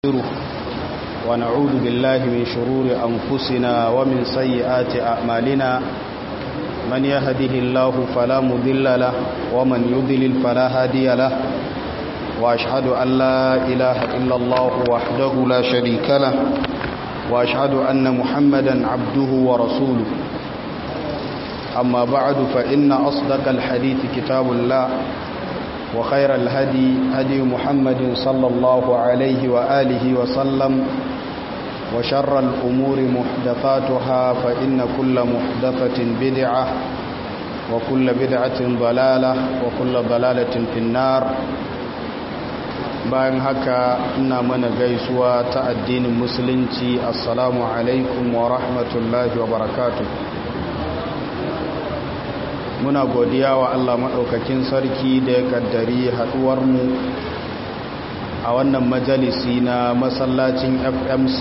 ونستغفره ونعوذ بالله من شرور أنفسنا ومن سيئات أعمالنا من يهده الله فلا مضل له ومن يضلل فلا هادي له وأشهد أن لا إله إلا الله وحده لا شريك له وأشهد أن محمدا عبده ورسوله أما بعد فإن أصدق الحديث كتاب الله وخير الهدي هدي محمد صلى الله عليه وآله وسلم وشر الأمور محدثاتها فإن كل محدثة بدعة وكل بدعة ضلالة وكل ضلالة في النار bayan haka ina mana gaisuwa ta addinin musulunci assalamu alaikum wa rahmatullahi wa barakatuh muna godiya wa Allah maɗaukakin sarki da ya kaddari haɗuwarmu a wannan majalisi na masallacin fmc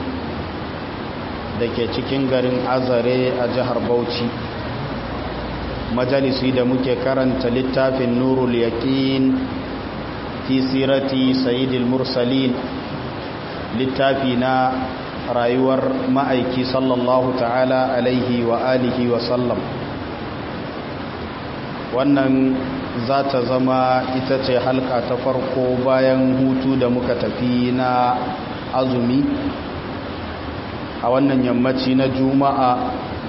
da ke cikin garin azare a jihar bauchi majalisi da muke karanta littafin nurul yaƙin fi sirati sayidil mursalin littafi na rayuwar ma'aiki sallallahu ta'ala alaihi wa alihi wa sallam wannan za ta zama ita ce halka ta farko bayan hutu da muka tafi na azumi a wannan yammaci na juma'a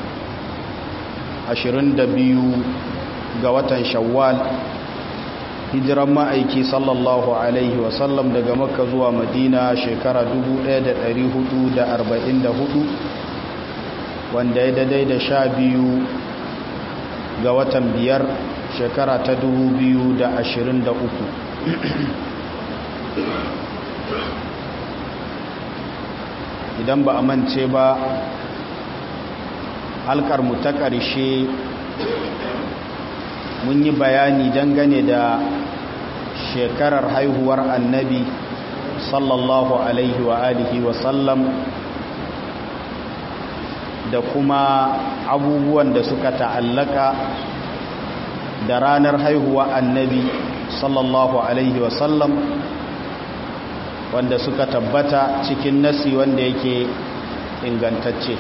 22 ga watan shawwal hijiran ma'aiki sallallahu alaihi wasallam daga makka zuwa madina shekara 1444 wanda ya daidai da sha biyu ga watan biyar shekara ta 2023 idan ba a mance ba halkarmu ta ƙarshe mun yi bayani dangane da shekarar haihuwar annabi sallallahu alaihi wa alihi wa sallam da kuma abubuwan da suka ta'allaka da ranar haihuwa annabi sallallahu alaihi wa sallam wanda suka tabbata cikin nasi wanda yake ingantacce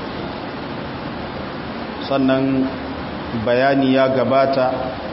sannan bayani ya gabata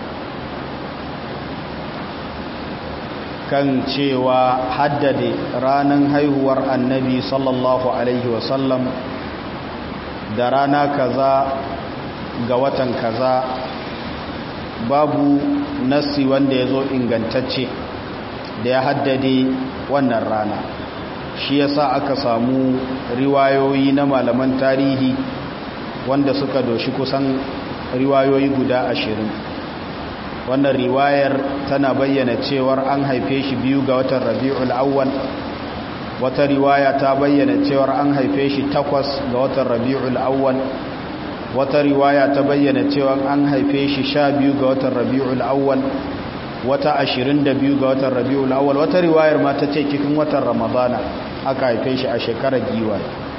kan cewa haddade ranar haihuwar annabi sallallahu alaihi wasallam da rana kaza ga watan kaza babu nasi wanda ya zo ingantacce da ya haddade wannan rana shi yasa aka samu riwayoyi na malaman tarihi wanda suka doshi kusan riwayoyi guda ashirin wannan riwayar tana bayyana cewar an haife shi biyu ga watan rabi'ul awwal wata riwaya ta bayyana cewar an haife shi takwas ga watan rabi'ul awwal wata riwaya ta bayyana cewar an haife shi sha biyu ga watan rabi'ul awwal wata ashirin da biyu ga watan rabi'ul awwal wata riwayar ma ta ce cikin watan ramadana aka haife shi a shekarar giwa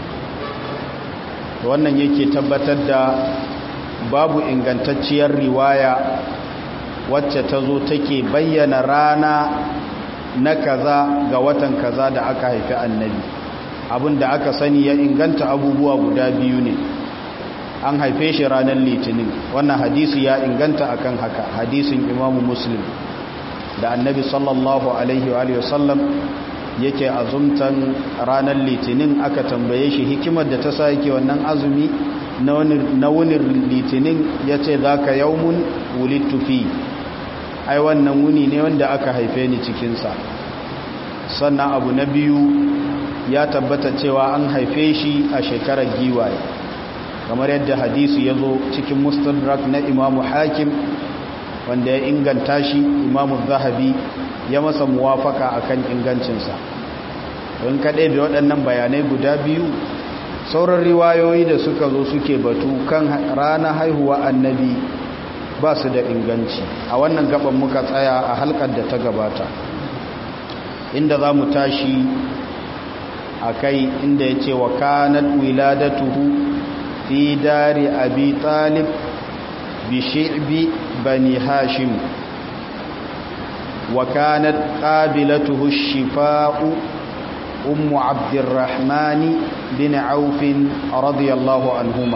wannan yake tabbatar da babu ingantacciyar riwaya wacce ta zo take bayyana rana na kaza ga watan kaza da aka haifi annabi abin da aka sani ya inganta abubuwa guda biyu ne an haife shi ranar litinin wannan hadisi ya inganta akan haka hadisin imamu muslim da annabi sallallahu alaihi wa sallam yake azumtan ranar litinin aka tambaye shi hikimar da ta sa yake wannan azumi na wunin litinin ya ce za ka yaumun wulittufi ai wannan wuni ne wanda aka haife ni cikinsa sannan abu na biyu ya tabbata cewa an haife shi a shekarar giwaye kamar yadda hadisi ya zo cikin mustadrak na imamu hakim wanda ya inganta shi imamu zahabi ya masa muwafaka akan ingancinsa don kaɗai da waɗannan bayanai guda biyu sauran riwayoyi da suka zo suke batu kan rana haihuwa annabi ba su da inganci a wannan gaban muka tsaya a halkar da ta gabata inda za mu tashi a kai inda ya ce wa kanat wiladatuhu fi dari abi talib bi shi'bi bani hashim wa kanat qabilatuhu shifa'u أم عبد الرحمن بن عوف رضي الله عنهما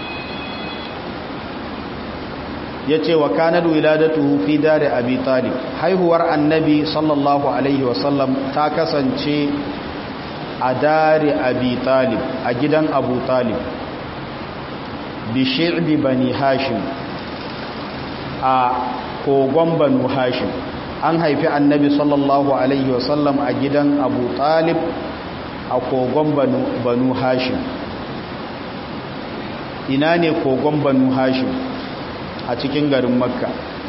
yace wa kanat wiladatuhu fi dari abi talib haihuwar annabi sallallahu alaihi wasallam ta kasance a dari abi talib a gidan abu talib bi shi'bi bani hashim a kogon banu hashim an haifi annabi sallallahu alaihi wasallam a gidan abu talib a kogon banu hashim ina ne kogon banu hashim a cikin garin makka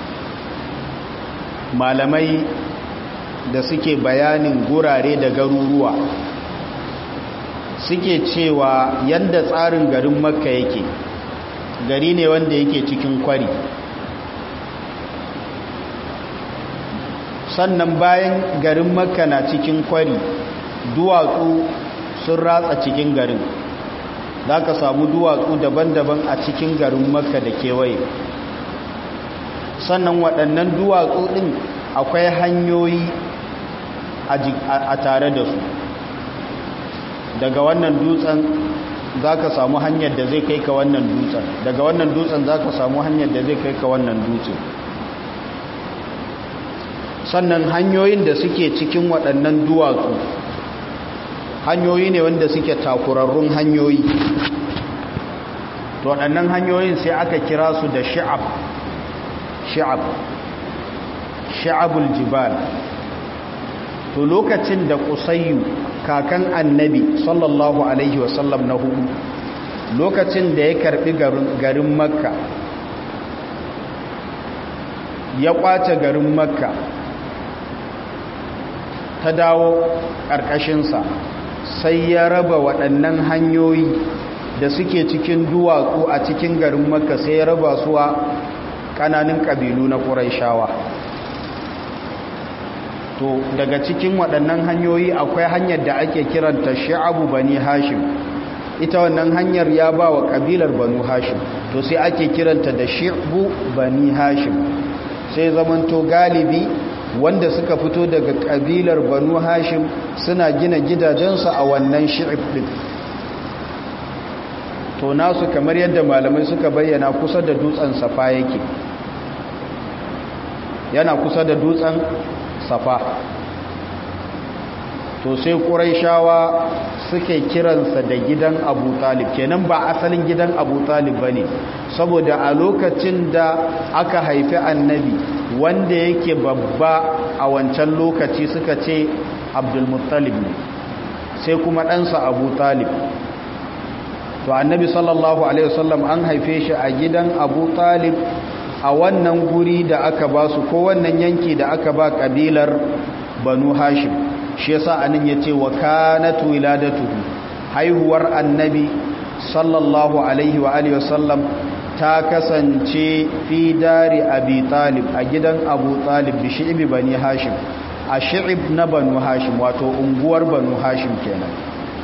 malamai da suke bayanin gurare da garuruwa suke cewa yadda tsarin garin makka yake gari ne wanda yake cikin kwari sannan bayan garin makka na cikin kwari duwatsu sun ratsa cikin garin za ka samu duwatsu daban-daban a cikin garin makka da kewaye sannan waɗannan duwatsu ɗin akwai hanyoyi a tare da su daga wannan dutsen za ka samu hanyar da zai kai ka wannan dutsen daga wannan dutsen za ka samu hanyar da zai kai ka wannan dutsen sannan hanyoyin da suke cikin waɗannan duwatsu hanyoyi ne wanda suke takurarrun hanyoyi to waɗannan hanyoyin sai aka kira su da shi'ab shi'ab shi'abul jibal to lokacin da kusayyu kakan annabi sallallahu alaihi wasallam na hudu lokacin da ya karbi garin makka ya kwace garin makka ta dawo ƙarƙashinsa sai ya raba waɗannan hanyoyi da suke cikin duwatsu a cikin garin makka sai ya raba su a ƙananan ƙabilu na ƙuraishawa to daga cikin waɗannan hanyoyi akwai hanyar da ake kiranta sha'abu bani hashim ita wannan hanyar ya ba wa ƙabilar banu hashim to sai ake kiranta da shi'bu bani hashim sai zamanto galibi wanda suka fito daga ƙabilar banu hashim suna gina gidajensu a wannan shi'ib ɗin to nasu kamar yadda malamai suka bayyana kusa da dutsen safa yake yana kusa da dutsen safa to sai ƙuraishawa suke kiransa da gidan abu talib kenan ba asalin gidan abu talib ba ne saboda a lokacin da aka haifi annabi wanda yake babba a wancan lokaci suka ce abdulmuttalib ne sai kuma ɗansa abu talib to annabi sallallahu alaihi wasallam an haife shi a gidan abu talib a wannan guri da aka ba su ko wannan yanki da aka ba kabilar banu hashim shi yasa anan yace wa kanat wiladatuhu haihuwar annabi sallallahu alaihi wa alihi wasallam ta kasance fi dari abi talib a gidan abu talib bi shi'bi bani hashim a shi'ib na banu hashim wato unguwar banu hashim kenan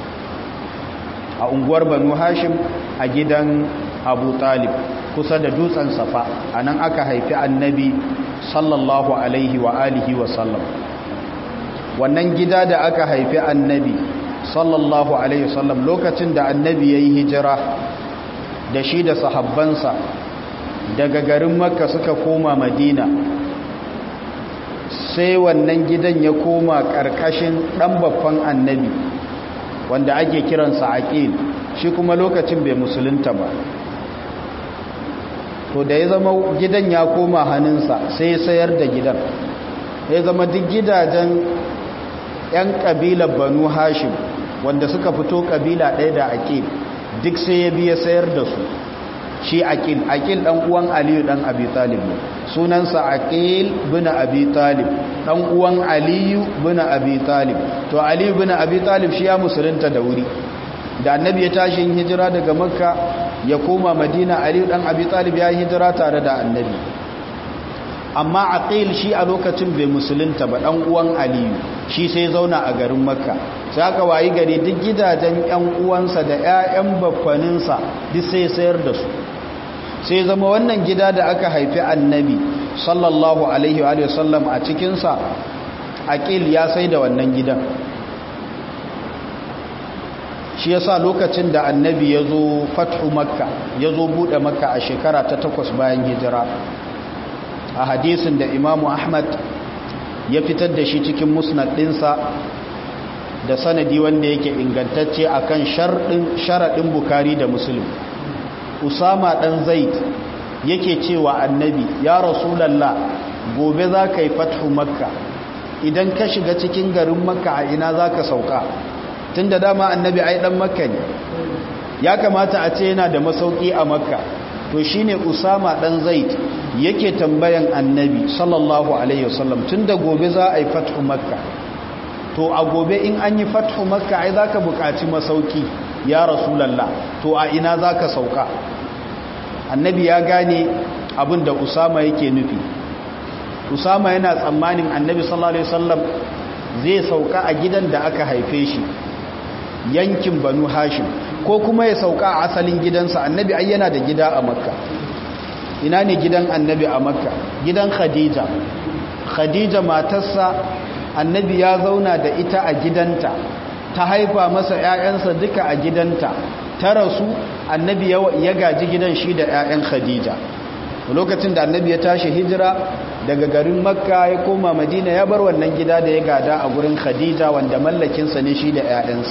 a unguwar banu hashim a gidan abu talib kusa da dutsen safa a nan aka haifi annabi sallallahu alaihi wa alihi wa sallam wannan gida da aka haifi annabi sallallahu alaihi wa sallam lokacin da annabi ya yi hijira da shi da sahabbansa daga garin makka suka koma madina sai wannan gidan ya koma ƙarƙashin ɗan babban annabi wanda ake kiransa aqil shi kuma lokacin bai musulunta ba to da ya zama gidan ya koma hannunsa sai ya sayar da gidan ya zama duk gidajen 'yan ƙabilar banu hashim wanda suka fito ƙabila ɗaya da aqil duk sai ya biya sayar da su shi aqil aqil ɗan uwan aliyu ɗan abi talib ne sunansa aqil bin abi talib ɗan uwan aliyu bin abi talib to aliyu bin abi talib shi ya musulunta da wuri da annabi ya tashi hijira daga makka ya koma madina aliyu dan abi talib ya hijira tare da annabi amma aqil shi a lokacin bai musulunta ba dan uwan aliyu shi sai zauna a garin makka sai aka wayi gari duk gidajen yan uwansa da ƴaƴan baffaninsa duk sai sayar da su sai zama wannan gida da aka haifi annabi sallallahu alaihi wa sallam a cikin sa aqil ya sai da wannan gidan shi yasa lokacin da annabi ya zo fathu makka ya zo buɗe makka a shekara ta takwas bayan hijira a hadisin da imamu ahmad ya fitar da shi cikin musnad ɗinsa da sanadi wanda yake ingantacce akan sharaɗin bukari da musulun usama ɗan zaid yake cewa annabi ya rasulallah gobe za ka yi fathu makka idan ka shiga cikin garin makka a ina za ka sauka tun da dama annabi ai ɗan makka ne ya kamata a ce yana da masauki a makka to shine usama ɗan zaid yake tambayan annabi sallallahu alaihi wasallam tun da gobe za a yi fathu makka to a gobe in an yi fathu makka ai za ka buƙaci masauki ya rasulallah to a ina za ka sauka annabi ya gane abin da usama yake nufi usama yana tsammanin annabi sallallahu alaihi wasallam zai sauka a gidan da aka haife shi yankin banu hashim ko kuma ya sauka a asalin gidansa annabi ai yana da gida a makka ina ne gidan annabi a makka gidan khadija khadija matarsa annabi ya zauna da ita a gidanta ta haifa masa 'ya'yansa duka a gidanta ta rasu annabi ya gaji gidan shi da 'ya'yan khadija lokacin da annabi ya tashi hijira daga garin makka ya koma madina ya bar wannan gida da ya gada a gurin khadija wanda mallakinsa ne shi da 'ya'yansa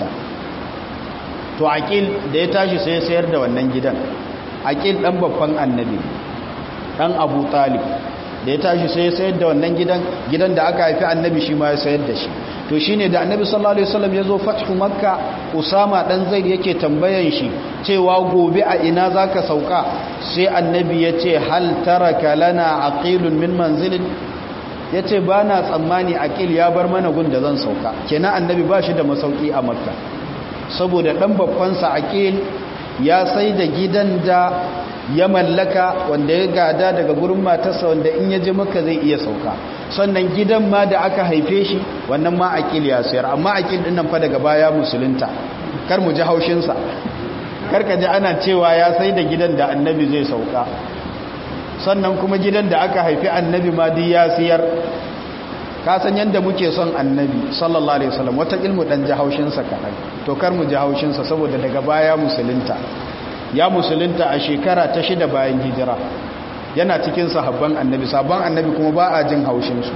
to aqil da ya tashi sai ya sayar da wannan gidan aqil dan babban annabi dan abu talib da ya tashi sai ya sayar da wannan gidan gidan da aka haifi annabi shi ma ya sayar da shi to shine da annabi sallallahu alaihi wasallam ya zo fathu makka usama dan zaid yake tambayan shi cewa gobe a ina zaka sauka sai annabi ya ce hal taraka lana aqilun min manzilin yace bana tsammani aqil ya bar mana gun da zan sauka kenan annabi ba shi da masauki a makka saboda dan babban sa aqil ya sai da gidan da ya mallaka wanda ya gada daga gurin matarsa wanda in ya je maka zai iya sauka sannan gidan ma da aka haife shi wannan ma akil ya sayar amma akil din nan fa daga baya musulunta kar mu ji haushin sa kar ka ji ana cewa ya sai da gidan da annabi zai sauka sannan kuma gidan da aka haifi annabi ma duk ya sayar ka san yanda muke son annabi sallallahu alaihi wasallam wata ilmu dan ji haushin sa kadan to kar mu ji haushin sa saboda daga baya musulunta ya musulunta a shekara ta shida bayan hijira yana cikin sahabban annabi sabon annabi kuma ba a jin haushinsu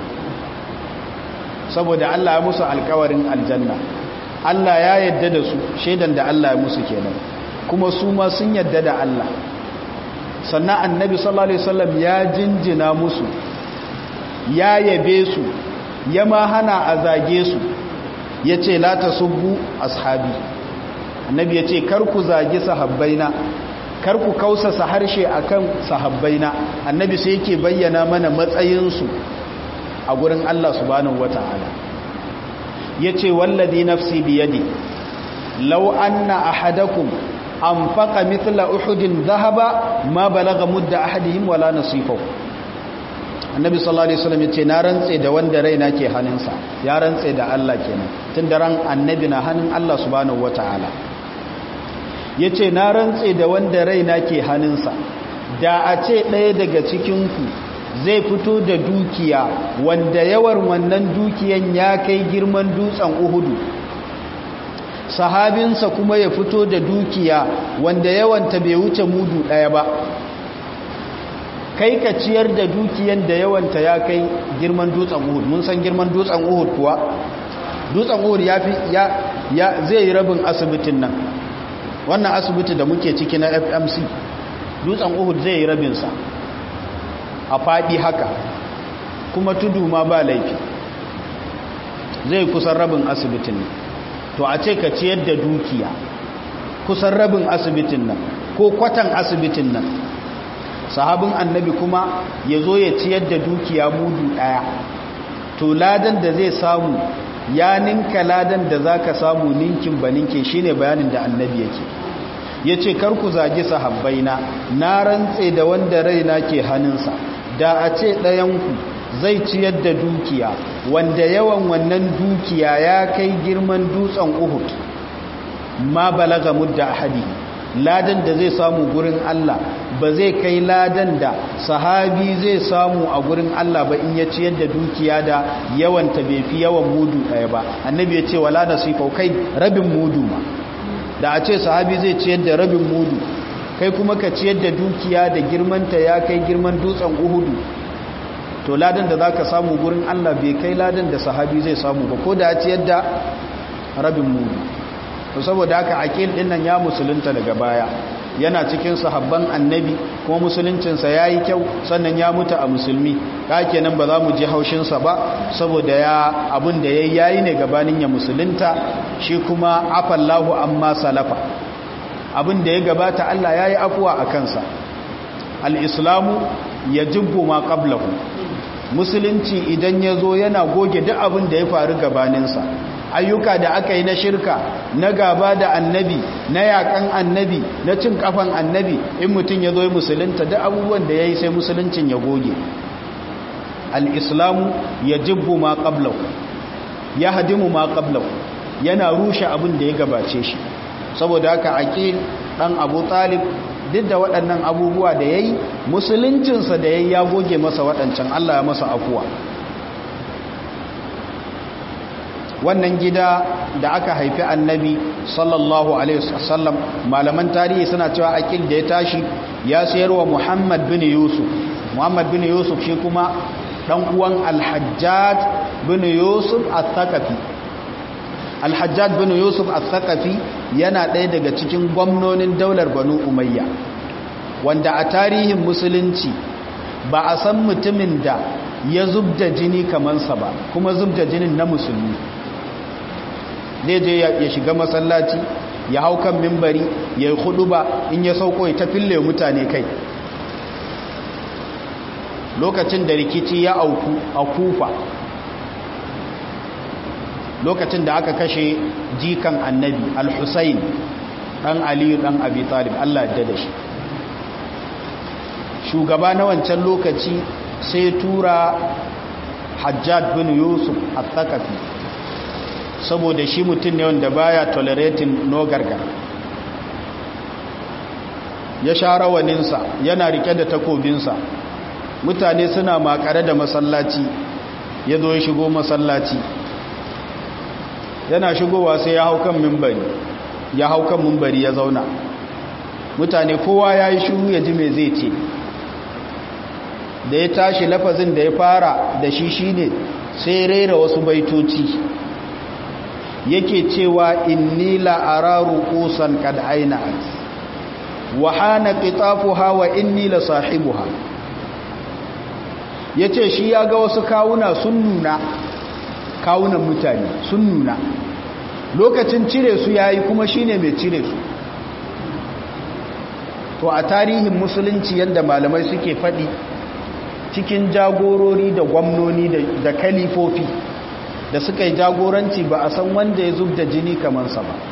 saboda Allah ya musu alkawarin aljanna Allah ya yadda da su shaidan da Allah ya musu kenan kuma su ma sun yadda da Allah sannan annabi sallallahu alaihi wasallam ya jinjina musu ya yabe su ya ma hana a zage su yace la tasubbu ashabi annabi ya ce kar ku zagi sahabbaina kar ku kausasa harshe akan sahabbaina annabi sai yake bayyana mana matsayinsu a gurin Allah subhanahu wata'ala yace wallazi nafsi biyadi law anna ahadakum anfaqa mithla uhudin dhahaba ma balagha mudda ahadihim wala nasifahu annabi sallallahu alaihi wasallam yace na rantse da wanda raina ke hannunsa ya rantse da Allah kenan tunda ran annabi na hannun Allah subhanahu wata'ala ya ce na rantse da wanda raina ke hannunsa da a ce ɗaya daga cikinku zai fito da dukiya wanda yawar wannan dukiyan ya kai girman dutsen uhudu sahabinsa kuma ya fito da dukiya wanda yawanta bai wuce mudu ɗaya ba kai ka ciyar da dukiyan da yawanta ya kai girman dutsen uhud mun san girman dutsen uhud kuwa dutsen uhud ya fi ya zai yi rabin asibitin nan wannan asibiti da muke ciki na fmc dutsen uhud zai yi rabinsa a faɗi haka kuma tudu ma ba laifi zai kusan rabin asibitin nan to a ce ka ciyar da dukiya kusan rabin asibitin nan ko kwatan asibitin nan sahabin annabi kuma ya zo ya ciyar da dukiya mudu ɗaya to ladan da zai samu ya ninka ladan da za ka samu ninkin ba ninke shi ne bayanin da annabi yake ya ce karku zagi sahabbaina na rantse da wanda raina ke hannunsa da a ce ɗayanku zai ciyar da dukiya wanda yawan wannan dukiya ya kai girman dutsen uhud ma balaga mudda ahadi ladan da zai samu gurin Allah ba zai kai ladan da sahabi zai samu a gurin Allah ba in ya ciyar da dukiya da yawan ta bai fi yawan mudu ɗaya ba annabi ya ce wala nasifa kai rabin mudu ma da a ce sahabi zai ciyar da rabin mudu kai kuma ka ciyar da dukiya da girmanta ya kai girman dutsen uhudu to ladan da za ka samu gurin allah bai kai ladan da sahabi zai samu ba ko da ya ciyar da rabin mudu to saboda haka akil din nan ya musulunta daga baya yana cikin sahabban annabi kuma musuluncinsa ya yi kyau sannan ya mutu a musulmi ka kenan ba za mu ji haushinsa ba saboda ya abin da ya yayi ne gabanin ya musulunta shi kuma afallahu amma salafa abin da ya gabata Allah ya yi afuwa a kansa al'islamu ya jibbu ma ƙablahu musulunci idan ya zo yana goge duk abin da ya faru gabaninsa ayyuka da aka yi na shirka na gaba da annabi na yakan annabi na cin kafan annabi in mutum ya zo musulunta duk abubuwan da ya yi sai musuluncin ya goge al'islamu ya jibbu ma ƙablau ya hadimu ma ƙablau yana rushe abin da ya gabace shi saboda haka aƙil ɗan abu talib duk da waɗannan abubuwa da ya yi musuluncinsa da ya yi ya goge masa waɗancan allah ya masa afuwa wannan gida da aka haifi annabi sallallahu alaihi wasallam malaman tarihi suna cewa akil da ya tashi ya sayarwa muhammad bin yusuf muhammad bin yusuf shi kuma dan uwan alhajjaj bin yusuf al-thaqafi alhajjaj bin yusuf al-thaqafi yana ɗaya daga cikin gwamnonin daular banu umayya wanda a tarihin musulunci ba a san mutumin da ya zubda jini kamansa ba kuma zubda jinin na musulmi zai je ya shiga masallaci ya hau kan mimbari ya yi hudu ba in ya sauko ya tafille mutane kai lokacin da rikici ya auku a kufa lokacin da aka kashe jikan annabi al-husayn dan aliyu dan abi talib Allah ya da shi shugaba na wancan lokaci sai tura hajjad bin yusuf al-thaqafi saboda shi mutum ne wanda baya tolerating no gargar ya sha rawaninsa yana rike da takobinsa mutane suna makare da masallaci ya zo ya shigo masallaci yana shigowa sai ya hau kan mimbari ya hau kan mimbari ya zauna mutane kowa ya yi shiru ya ji mai zai ce da ya tashi lafazin da ya fara da shi shine sai rera wasu baitoci yake cewa inni la'araru kusan kad aina'at wa hana qitafuha wa inni la sahibuha yace shi ya ga wasu kawuna sun nuna kawunan mutane sun nuna lokacin cire su yayi kuma shine mai cire su to a tarihin musulunci yadda malamai suke faɗi cikin jagorori da gwamnoni da kalifofi da suka yi jagoranci ba a san wanda ya zub da jini kamansa ba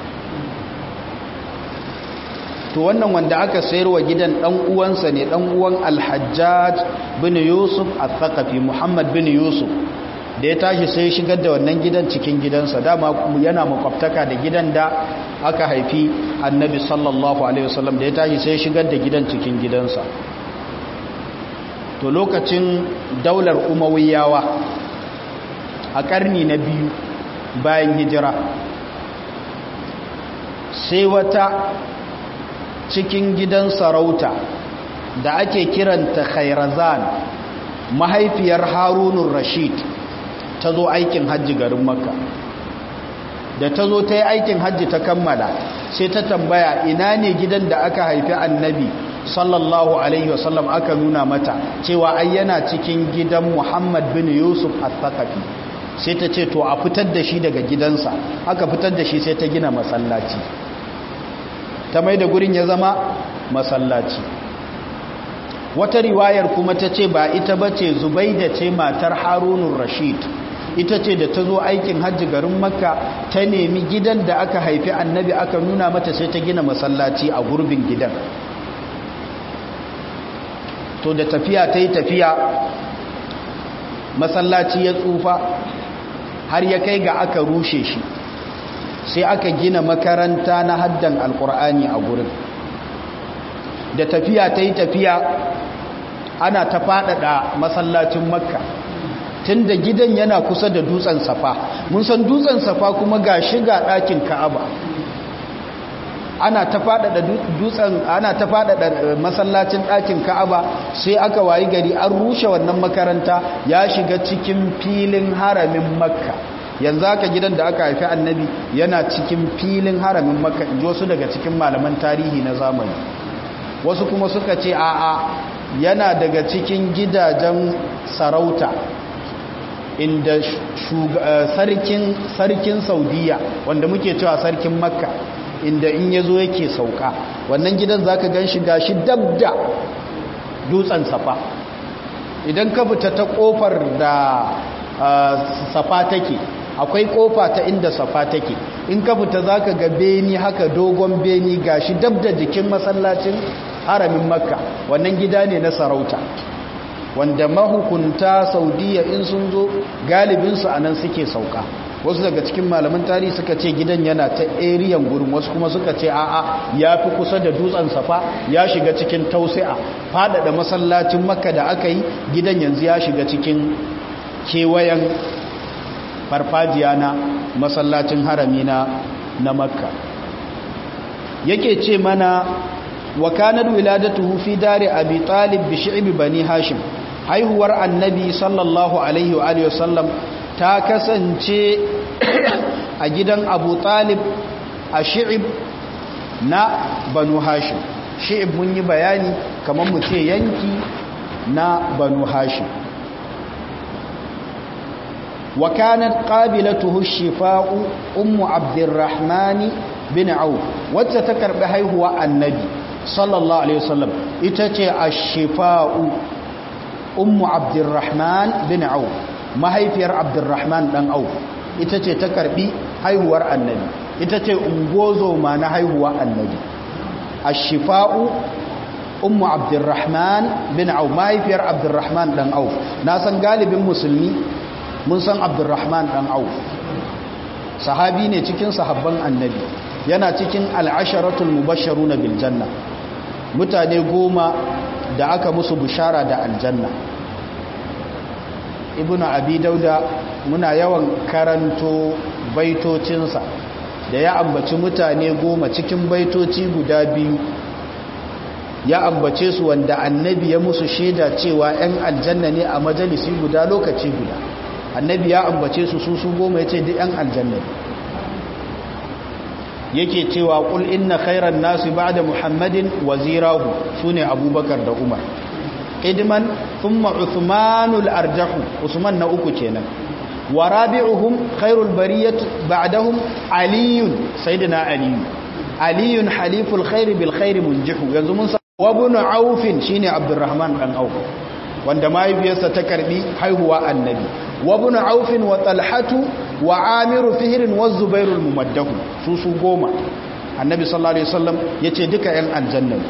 to wannan wanda aka sayarwa gidan dan uwansa ne dan uwan alhajjaj bin yusuf al-thaqafi muhammad bin yusuf da ya tashi sai shigar da wannan gidan cikin gidansa dama yana makwabtaka da gidan da aka haifi annabi sallallahu alaihi wasallam da ya tashi sai shigar da gidan cikin gidansa to lokacin daular umawiyawa a karni na biyu bayan hijira sai wata cikin gidan sarauta da ake kiranta khairazan mahaifiyar harunun rashid ta zo aikin hajji garin makka da ta zo ta yi aikin hajji ta kammala sai ta tambaya ina ne gidan da aka haifi annabi sallallahu alaihi wasallam aka nuna mata cewa ai yana cikin gidan muhammad bin yusuf al-thaqafi sai ta ce to a fitar da shi daga gidansa aka fitar da shi sai ta gina masallaci ta mai da gurin ya zama masallaci wata riwayar kuma ta ce ba ita ba ce zubaida ce matar harunun rashid ita ce da ta zo aikin hajji garin makka ta nemi gidan da aka haifi annabi aka nuna mata sai ta gina masallaci a gurbin gidan to da tafiya ta yi tafiya masallaci ya tsufa har ya kai ga aka rushe shi sai aka gina makaranta na haddan alkur'ani a gurin da tafiya ta yi tafiya ana ta faɗaɗa masallacin makka tun da gidan yana kusa da dutsen safa mun san dutsen safa kuma ga shiga ɗakin ka'aba ana ta faɗaɗa dutsen ana ta faɗaɗa masallacin ɗakin ka'aba sai aka wayi gari an rushe wannan makaranta ya shiga cikin filin haramin makka yanzu haka gidan da aka haifi annabi yana cikin filin haramin makka in wasu daga cikin malaman tarihi na zamani wasu kuma suka ce a'a yana daga cikin gidajen sarauta inda sarkin sarkin saudiya wanda muke cewa sarkin makka inda in ya zo yake sauka wannan gidan za ka gan shi gashi dabda dutsen safa idan ka fita ta kofar da safa take akwai kofa ta inda safa take in ka fita za ka ga beni haka dogon beni gashi dabda jikin masallacin haramin makka wannan gida ne na sarauta wanda mahukunta saudiya in sun zo galibinsu a nan suke sauka wasu daga cikin malaman tarihi suka ce gidan yana ta eriyan gurin wasu kuma suka ce a'a ya fi kusa da dutsen safa ya shiga cikin tausi'a faɗaɗa masallacin makka da aka yi gidan yanzu ya shiga cikin kewayen farfajiya na masallacin harami na na makka yake ce mana wa kanar wiladatuhu fi dare abi talib bi shi'bi bani hashim haihuwar annabi sallallahu alaihi wa alihi wasallam ta kasance a gidan abu talib a shi'ib na banu hashim shi'ib mun yi bayani kamar mu ce yanki na banu hashim wa kanat qabilatuhu shifa'u ummu abdurrahmani bin auf wacce ta karbi haihuwa annabi sallallahu alaihi wasallam ita ce ash-shifa'u ummu abdurrahman bin auf mahaifiyar abdurrahman dan auf ita ce ta karbi haihuwar annabi ita ce ungozo ma na haihuwa annabi ash-shifa'u ummu abdurrahman bin auf mahaifiyar abdurrahman dan auf na san galibin musulmi mun san abdurrahman dan auf sahabi ne cikin sahabban annabi yana cikin al'asharatul mubashsharuna bil janna mutane goma da aka musu bishara da aljanna ibnu abi dauda muna yawan karanto baitocinsa da ya ambaci mutane goma cikin baitoci guda biyu ya ambace su wanda annabi ya musu shaida cewa 'yan aljanna ne a majalisi guda lokaci guda annabi ya ambace su su su goma ya ce duk 'yan aljanna yake cewa kul inna khairan nasu ba'da muhammadin wazirahu sune abubakar da umar idman thumma uthmanul arjahu usman na uku kenan wa rabi'uhum khairul bariyat ba'dahum aliyun sayyidina aliyun aliyun haliful khair bil khair munjihu yanzu mun san wa ibn auf shine abdurrahman dan auf wanda mahaifiyarsa ta karbi haihuwa annabi wa ibn auf wa talhatu wa amiru fihrin wa zubairul mumaddahu su su goma annabi sallallahu alaihi wasallam yace duka yan aljanna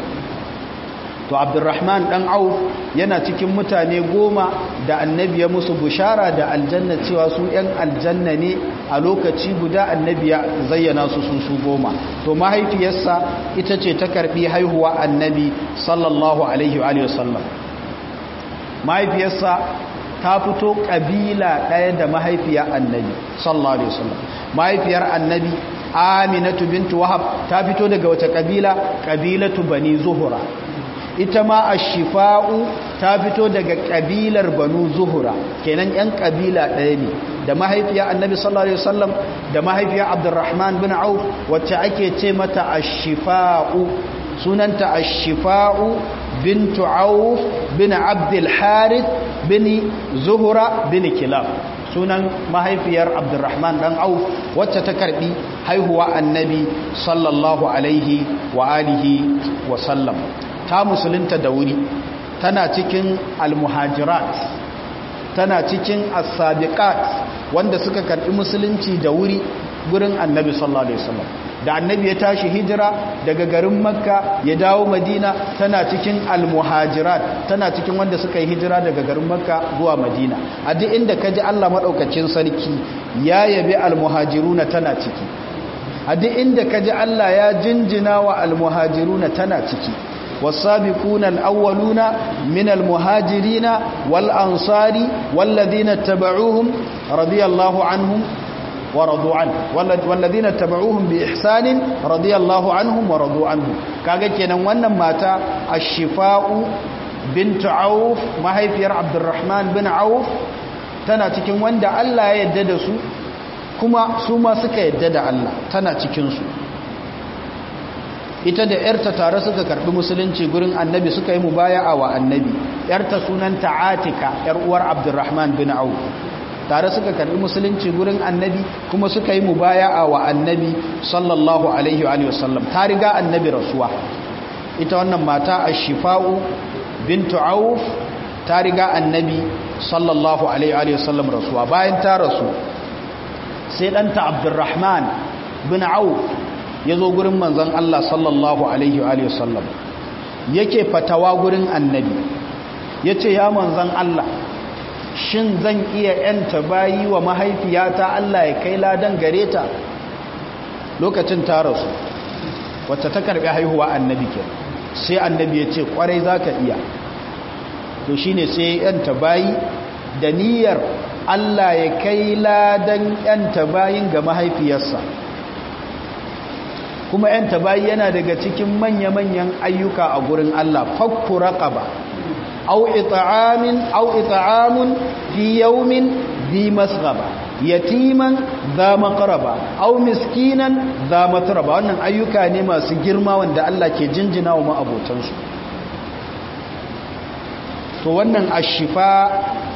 to abdurrahman dan auf yana cikin mutane goma da annabi ya musu bushara da aljanna cewa su yan aljanna ne a lokaci guda annabi ya zayyana su su su goma to mahaifiyarsa ita ce ta karbi haihuwa annabi sallallahu alaihi wa sallam mahaifiyarsa ta fito kabila ɗaya da mahaifiyar annabi sallallahu alaihi wasallam mahaifiyar annabi aminatu bintu wahab ta fito daga wace kabila kabilatu bani zuhura ita ma ashifa'u ta fito daga kabilar banu zuhura kenan yan kabila ɗaya ne da mahaifiyar annabi sallallahu alaihi wasallam da mahaifiyar abdurrahman bin auf wacce ake ce mata ashifa'u sunanta ashifa'u bintu auf bin abdul harith bin zuhura bin kilab sunan mahaifiyar abdurrahman dan auf wacce ta karbi haihuwa annabi sallallahu alaihi wa alihi wa sallam ta musulunta da wuri tana cikin almuhajirat tana cikin as-sabiqat wanda suka karbi musulunci da wuri gurin annabi sallallahu alaihi wasallam da annabi ya tashi hijira daga garin makka ya dawo madina tana cikin almuhajirat tana cikin wanda suka yi hijira daga garin makka zuwa madina a duk inda ka ji allah maɗaukacin sarki ya yabi almuhajiruna tana ciki a duk inda ka ji allah ya jinjina wa almuhajiruna tana ciki والسابقون الأولون من المهاجرين والأنصار والذين اتبعوهم رضي الله عنهم wa radu an walladhina tabauhum bi ihsanin radiyallahu anhum wa radu anhu kaga kenan wannan mata ash-shifa'u bint auf mahaifiyar abdurrahman bin auf tana cikin wanda Allah ya yarda da su kuma su ma suka yarda da Allah tana cikin su ita da ‘yarta tare suka karɓi musulunci gurin annabi suka yi mubaya'a wa annabi ‘yarta sunanta atika ‘yar uwar abdurrahman bin au tare suka karɓi musulunci gurin annabi kuma suka yi mubaya'a wa annabi sallallahu alaihi wa sallam ta riga annabi rasuwa ita wannan mata a shifa'u bintu auf ta riga annabi sallallahu alaihi wa sallam rasuwa bayan ta rasu sai ɗanta abdurrahman bin auf ya zo gurin manzan Allah sallallahu Alaihi wasallam yake fatawa gurin annabi ya ce ya manzan Allah shin zan iya yanta bayi wa mahaifiyata Allah ya kai ladan gare ta lokacin ta rasu wacce ta karbi haihuwa annabi ke sai annabi ya ce kwarai za ka iya to shi ne sai yanta bayi da niyyar Allah ya kai ladan yanta bayin ga mahaifiyarsa kuma ‘yan tabayi yana daga cikin manya-manyan ayyuka a gurin Allah fakku raqaba au ita'amin au ita'amun fi yaumin bi masghaba yatiman za maqraba au miskinan za matraba wannan ayyuka ne masu girma wanda Allah ke jinjina wa ma'abotansu to wannan ashifa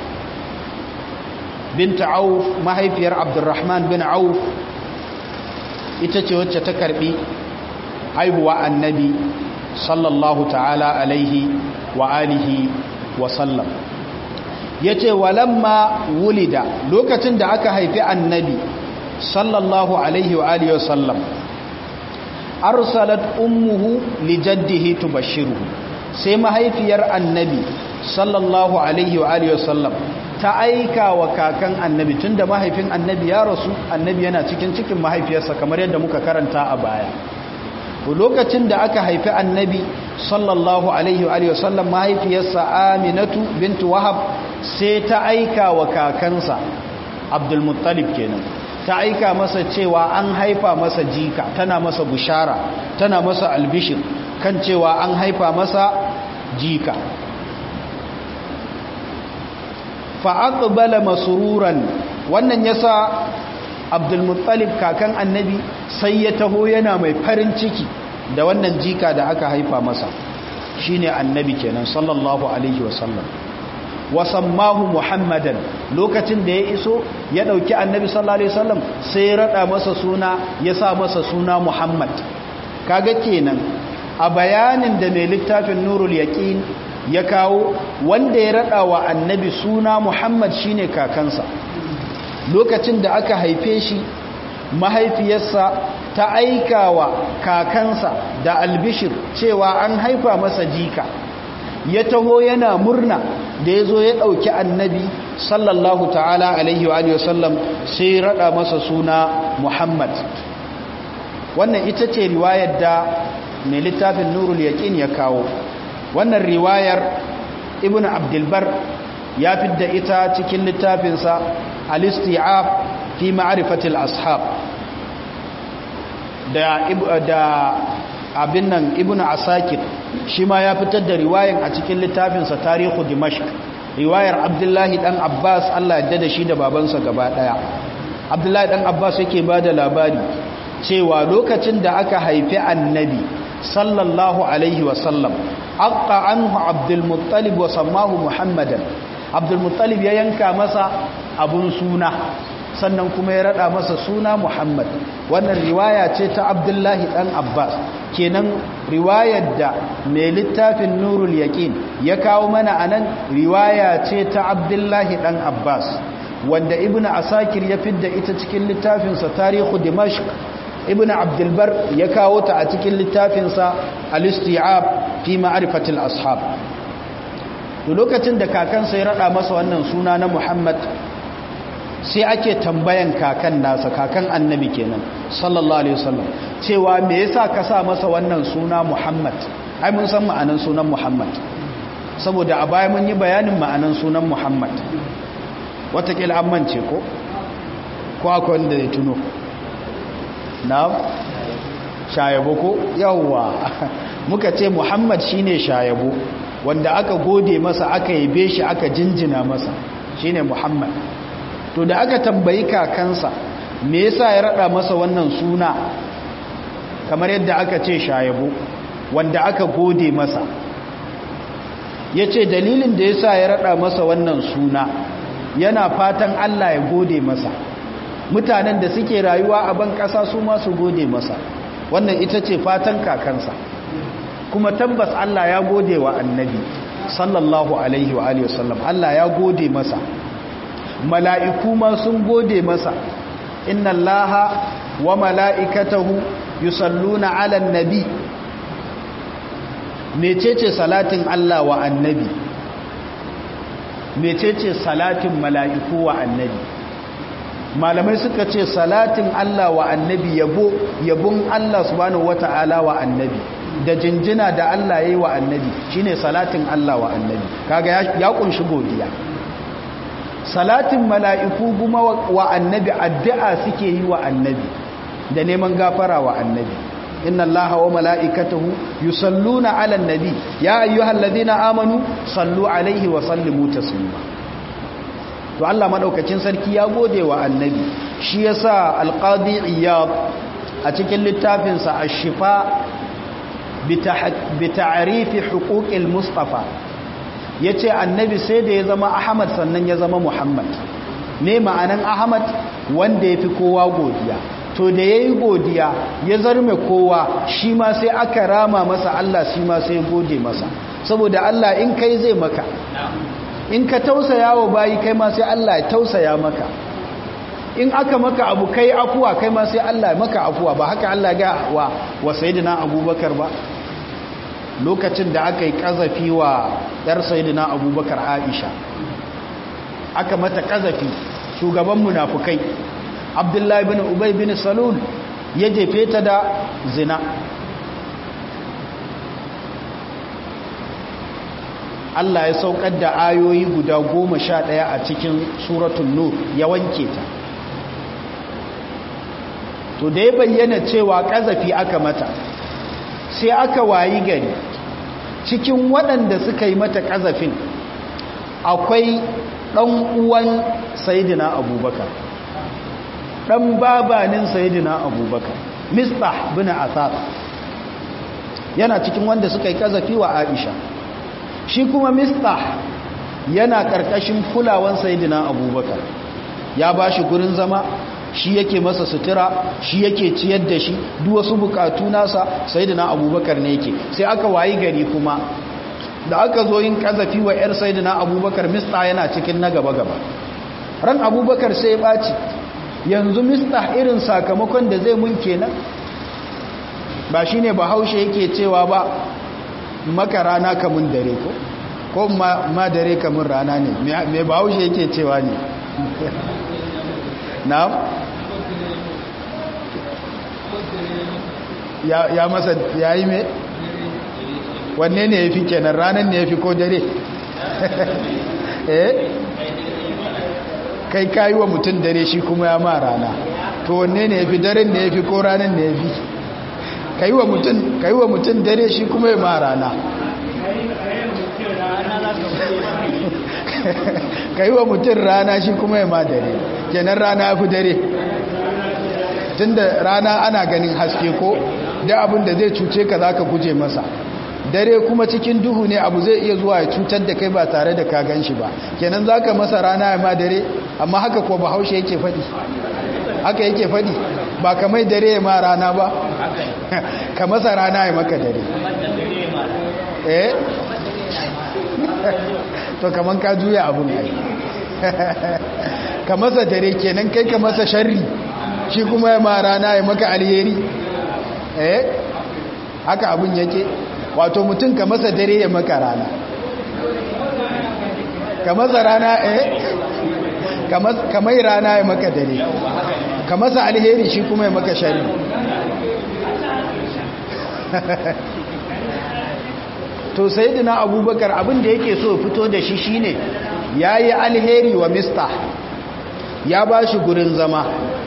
binta auf mahaifiyar abdurrahman bin auf ita ce wacce ta karbi haihuwa annabi sallallahu ta'ala alaihi wa alihi wa sallam ya ce walamma wulida lokacin da aka haifi annabi sallallahu alaihi wa alihi wa sallam arsalat ummuhu li jaddihi tubashiruhu sai mahaifiyar annabi sallallahu alaihi wa alihi wa sallam ta aika wa kakan annabi tunda mahaifin annabi ya rasu annabi yana cikin cikin mahaifiyarsa kamar yadda muka karanta a baya lokacin da aka haifi annabi sallallahu alaihi wa sallam mahaifiyarsa aminatu bintu wahab sai ta aika wa kakansa abdulmuttalib kenan ta aika masa cewa an haifa masa jika tana masa bushara tana masa albishir kan cewa an haifa masa jika fa'aqbala masururan wannan yasa abdulmuttalib kakan annabi sai ya taho yana mai farin ciki da wannan jika da aka haifa masa shine annabi kenan sallallahu alaihi wasallam wasammahu muhammadan lokacin da ya iso ya dauki annabi sallallahu alaihi wasallam sai ya rada masa suna ya sa masa suna muhammad kaga kenan a bayanin da mai littafin nurul yaqin ya kawo wanda ya rada wa annabi suna muhammad shine kakansa lokacin da aka haife shi mahaifiyarsa ta aika wa kakansa da albishir cewa an haifa masa jika ya taho yana murna da ya zo ya ɗauki annabi sallallahu ta'ala alaihi wa sallam sai rada masa suna muhammad wannan ita ce riwayar da mai littafin nurul yaƙin ya kawo wannan riwayar ibn abdulbar ya fidda ita cikin littafinsa al-isti'ab fi ma'rifatil ashab da da abin nan ibn asakir shi ma ya fitar da riwayan a cikin littafinsa tarihu dimashq riwayar abdullahi dan abbas Allah ya da shi da babansa gaba daya abdullahi dan abbas yake bada labari cewa lokacin da aka haifi annabi sallallahu alaihi wasallam aqqa anhu abdul muttalib wa sammahu muhammadan abdul muttalib ya yanka masa abun suna sannan kuma ya rada masa suna muhammad wannan riwaya ce ta abdullahi dan abbas kenan riwayar da mai littafin nurul yaqin ya kawo mana anan riwaya ce ta abdullahi dan abbas wanda ibnu asakir ya fidda ita cikin littafinsa tarihu dimashq ibn abdulbar ya kawo ta a cikin littafinsa al-isti'ab fi ma'rifatil ashab to lokacin da kakansa ya rada masa wannan suna na Muhammad sai ake tambayan kakan nasa kakan annabi kenan sallallahu alaihi wasallam cewa me yasa ka sa masa wannan suna Muhammad ai mun san ma'anan sunan Muhammad saboda a baya mun yi bayanin ma'anan sunan Muhammad watakila an mance ko ko akwai wanda ya tuno na shayabo ko yawwa muka ce muhammad shine shayabo wanda aka gode masa aka yabe shi aka jinjina masa shine muhammad to da aka tambayi kakansa me yasa ya rada masa wannan suna kamar yadda aka ce shayabo wanda aka gode masa ya ce dalilin da yasa ya rada masa wannan suna yana fatan Allah ya gode masa mutanen da suke rayuwa a ban ƙasa su masu gode masa wannan ita ce fatan kakansa kuma tabbas Allah ya gode wa annabi sallallahu alaihi wa alihi wasallam Allah ya gode masa mala'iku ma sun gode masa inna allaha wa mala'ikatahu yusalluna ala nabi mecece salatin Allah wa annabi mecece salatin mala'iku wa annabi malamai suka ce salatin Allah wa annabi yabo yabon Allah subhanahu wata'ala wa annabi da jinjina da Allah yayi wa annabi shine salatin Allah wa annabi kaga ya kunshi godiya salatin mala'iku kuma wa annabi addu'a suke yi wa annabi da neman gafara wa annabi inna allaha wa mala'ikatahu yusalluna ala nabi ya ayyuhal ladina amanu sallu alaihi wa sallimu taslima to Allah madaukakin sarki ya gode wa annabi shi yasa alqadi iyad a cikin littafin sa ash-shifa bi ta'rifi huquqil mustafa yace annabi sai da ya zama ahmad sannan ya zama muhammad ne ma'anan ahmad wanda yafi kowa godiya to da ya yi godiya ya zarme kowa shi ma sai aka rama masa Allah shi ma sai gode masa saboda Allah in kai zai maka in ka tausaya wa bayi kai ma sai Allah ya tausaya maka in aka maka abu kai afuwa kai ma sai Allah ya maka afuwa ba haka Allah ga wa wa sayyidina Abubakar ba lokacin da aka yi kazafi wa yar sayyidina Abubakar Aisha aka mata kazafi shugaban munafukai abdullahi bin ubay bin salul ya jefe ta da zina Allah ya saukar da ayoyi guda goma sha ɗaya a cikin suratun nur ya wanke ta to da ya bayyana cewa ƙazafi aka mata sai aka wayi gari cikin waɗanda suka yi mata ƙazafin akwai ɗan uwan sayidina abubakar dan babanin sayyidina abubakar mistah bin asad yana cikin wanda suka yi kazafi wa aisha shi kuma mistah yana karkashin kulawan sayyidina abubakar ya bashi gurin zama shi yake masa sutura shi yake ciyar da shi duk wasu bukatu nasa sayyidina abubakar ne yake sai aka wayi gari kuma da aka zo yin kazafi wa yar sayyidina abubakar mistah yana cikin na gaba gaba ran abubakar sai ya baci yanzu mistah irin sakamakon da zai mun kenan ba shine bahaushe yake cewa ba maka rana kamun dare ko ko ma, ma dare kamun rana ne me bahaushe yake cewa ne na ya, ya masa ya yi me wanne ne ya fi kenan ranar ne ya fi ko dare eh kai kayi wa mutum dare shi kuma ya ma rana to wanne ne ya fi daren ne ya fi ko ranar ne ya fi ka yi wa mutum dare shi kuma ya ma rana ka yi wa mutum rana shi kuma ya ma dare kenan rana ya fi dare tun da rana ana ganin haske ko da abin da zai cuce ka za ka guje masa dare kuma cikin duhu ne abu zai iya zuwa ya cutar da kai ba tare da ka gan shi ba kenan za ka masa rana ya ma dare amma haka ko bahaushe yake faɗi haka yake faɗi ba ka mai dare ya ma rana ba ka masa rana ya maka dare eh to kaman ka juya abun ai ka masa dare kenan kai ka masa sharri shi kuma ya ma rana ya maka alheri eh haka abun yake wato mutum ka masa dare ya maka rana ka masa rana eh ka mai rana ya maka dare ka masa alheri shi kuma ya maka shari to sayyidina abubakar abin da yake so fito da shi shine yayi alheri wa mista ya ba shi gurin zama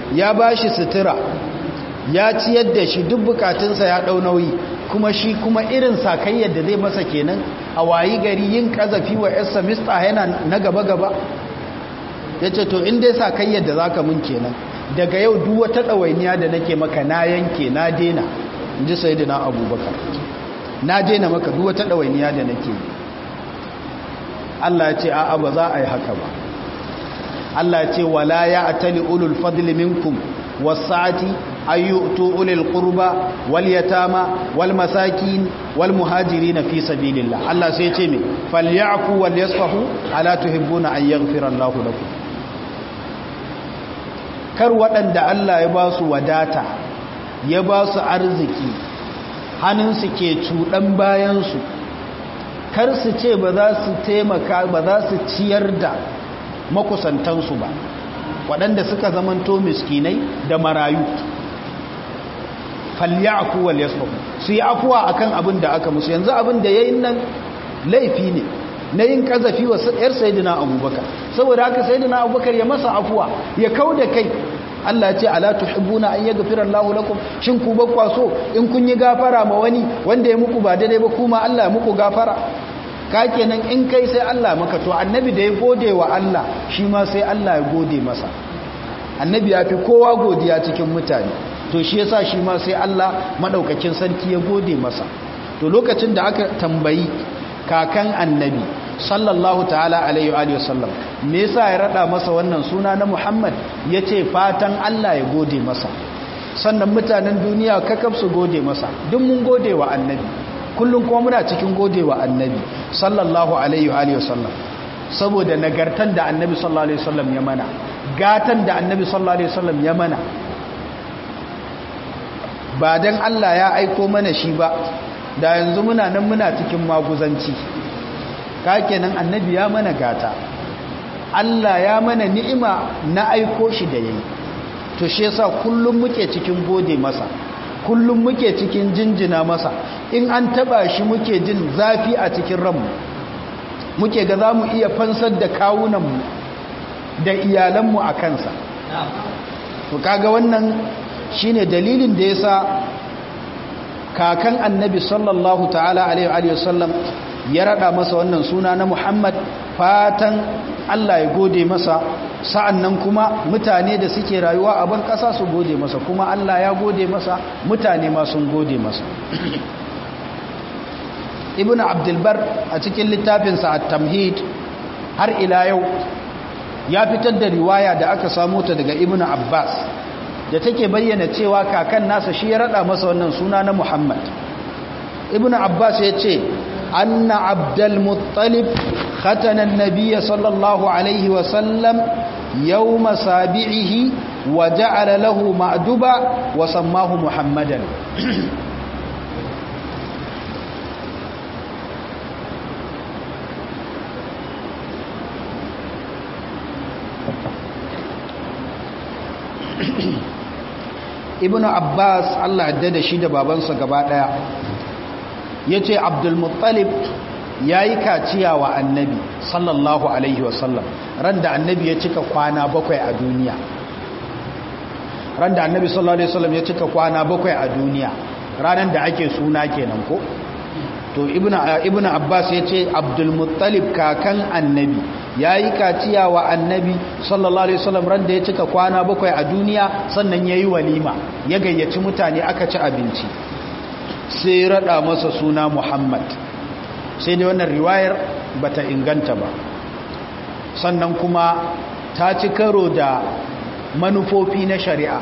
ya ba shi sutura ya ciyar da shi duk bukatunsa ya ɗau nauyi kuma shi kuma irin sakayyar da zai masa kenan a wayi gari yin kazafi wa yarsa mista yana na gaba-gaba ya ce to inda sakayyar da za ka mun kenan daga yau duk wata ɗawainiya da nake maka na yanke na dena in ji sai na abubakar na dena maka duk wata ɗawainiya da nake Allah ya ce a'a ba za a yi haka ba Allah ya ce wala ya atali ulul fadli minkum wasa'ati ayyutu ulil qurba wal yatama wal masakin wal muhajirin fi sabilillah Allah sai ya ce me falyafu wal yasfahu ala tuhibbuna an yaghfira Allahu lakum kar waɗanda Allah ya ba su wadata ya ba su arziki hannunsu ke cuɗan bayansu kar su ce ba za su taimaka ba za su ciyar da makusantansu ba waɗanda suka zamanto miskinai da marayu falyaku wal yasfahu su yi afuwa akan abin da aka musu yanzu abin da yayin nan laifi ne na yin kazafi wa yar sayyidina abubakar saboda haka sayyidina abubakar ya masa afuwa ya kauda kai Allah ce ala tuhibbuna an yaghfira Allahu lakum shin ku bakwa so in kun yi gafara ma wani wanda ya muku ba daidai ba kuma Allah ya muku gafara ka kenan in kai sai Allah maka to annabi da ya gode wa Allah shi ma sai Allah ya gode masa annabi ya fi kowa godiya cikin mutane to shi yasa shi ma sai Allah madaukakin sarki ya gode masa to lokacin da aka tambayi kakan annabi sallallahu ta'ala alaihi wa sallam me yasa ya rada masa wannan suna na Muhammad yace fatan Allah ya gode masa sannan mutanen duniya kakaf su gode masa duk mun gode wa annabi kullum kuma muna cikin gode wa annabi sallallahu alaihi wa sallam saboda nagartan da annabi sallallahu alaihi wasallam ya mana gatan da annabi sallallahu alaihi wasallam ya mana ba dan Allah ya aiko mana shi ba da yanzu muna nan muna cikin maguzanci kenan annabi ya mana gata Allah ya mana ni'ima na aiko shi da yayi to shi yasa kullum muke cikin gode masa kullum muke cikin jinjina masa in an taba shi muke jin zafi a cikin ranmu muke ga za mu iya fansar da kawunanmu da iyalanmu a kansa to kaga wannan shine dalilin da yasa kakan annabi sallallahu ta'ala alaihi wasallam ya rada masa wannan suna na Muhammad fatan Allah ya gode masa sa'annan kuma mutane da suke rayuwa a ban kasa su gode masa kuma Allah ya gode masa mutane ma sun gode masa Ibn Abdul Bar a cikin littafinsa At-Tamhid har ila yau ya fitar da riwaya da aka samu ta daga Ibn Abbas da take bayyana cewa kakan nasa shi ya rada masa wannan suna na Muhammad Ibn Abbas ya ce أن عبد المطلب ختن النبي صلى الله عليه وسلم يوم سابعه وجعل له معدبا وسماه محمدا ibn abbas allah ya da shi da babansa gaba daya ya ce abdulmuttalib ya yi kaciya wa annabi sallallahu alaihi wasallam ran da annabi ya cika kwana bakwai a duniya ran da annabi sallallahu alaihi wasallam ya cika kwana bakwai a duniya ranar da ake suna kenan ko to ibn abbas ya ce abdulmuttalib kakan annabi ya yi kaciya wa annabi sallallahu alaihi wasallam ran da ya cika kwana bakwai a duniya sannan ya yi walima ya gayyaci mutane aka ci abinci sai rada masa suna Muhammad sai dai wannan riwayar bata inganta ba sannan kuma ta ci karo da manufofi na shari'a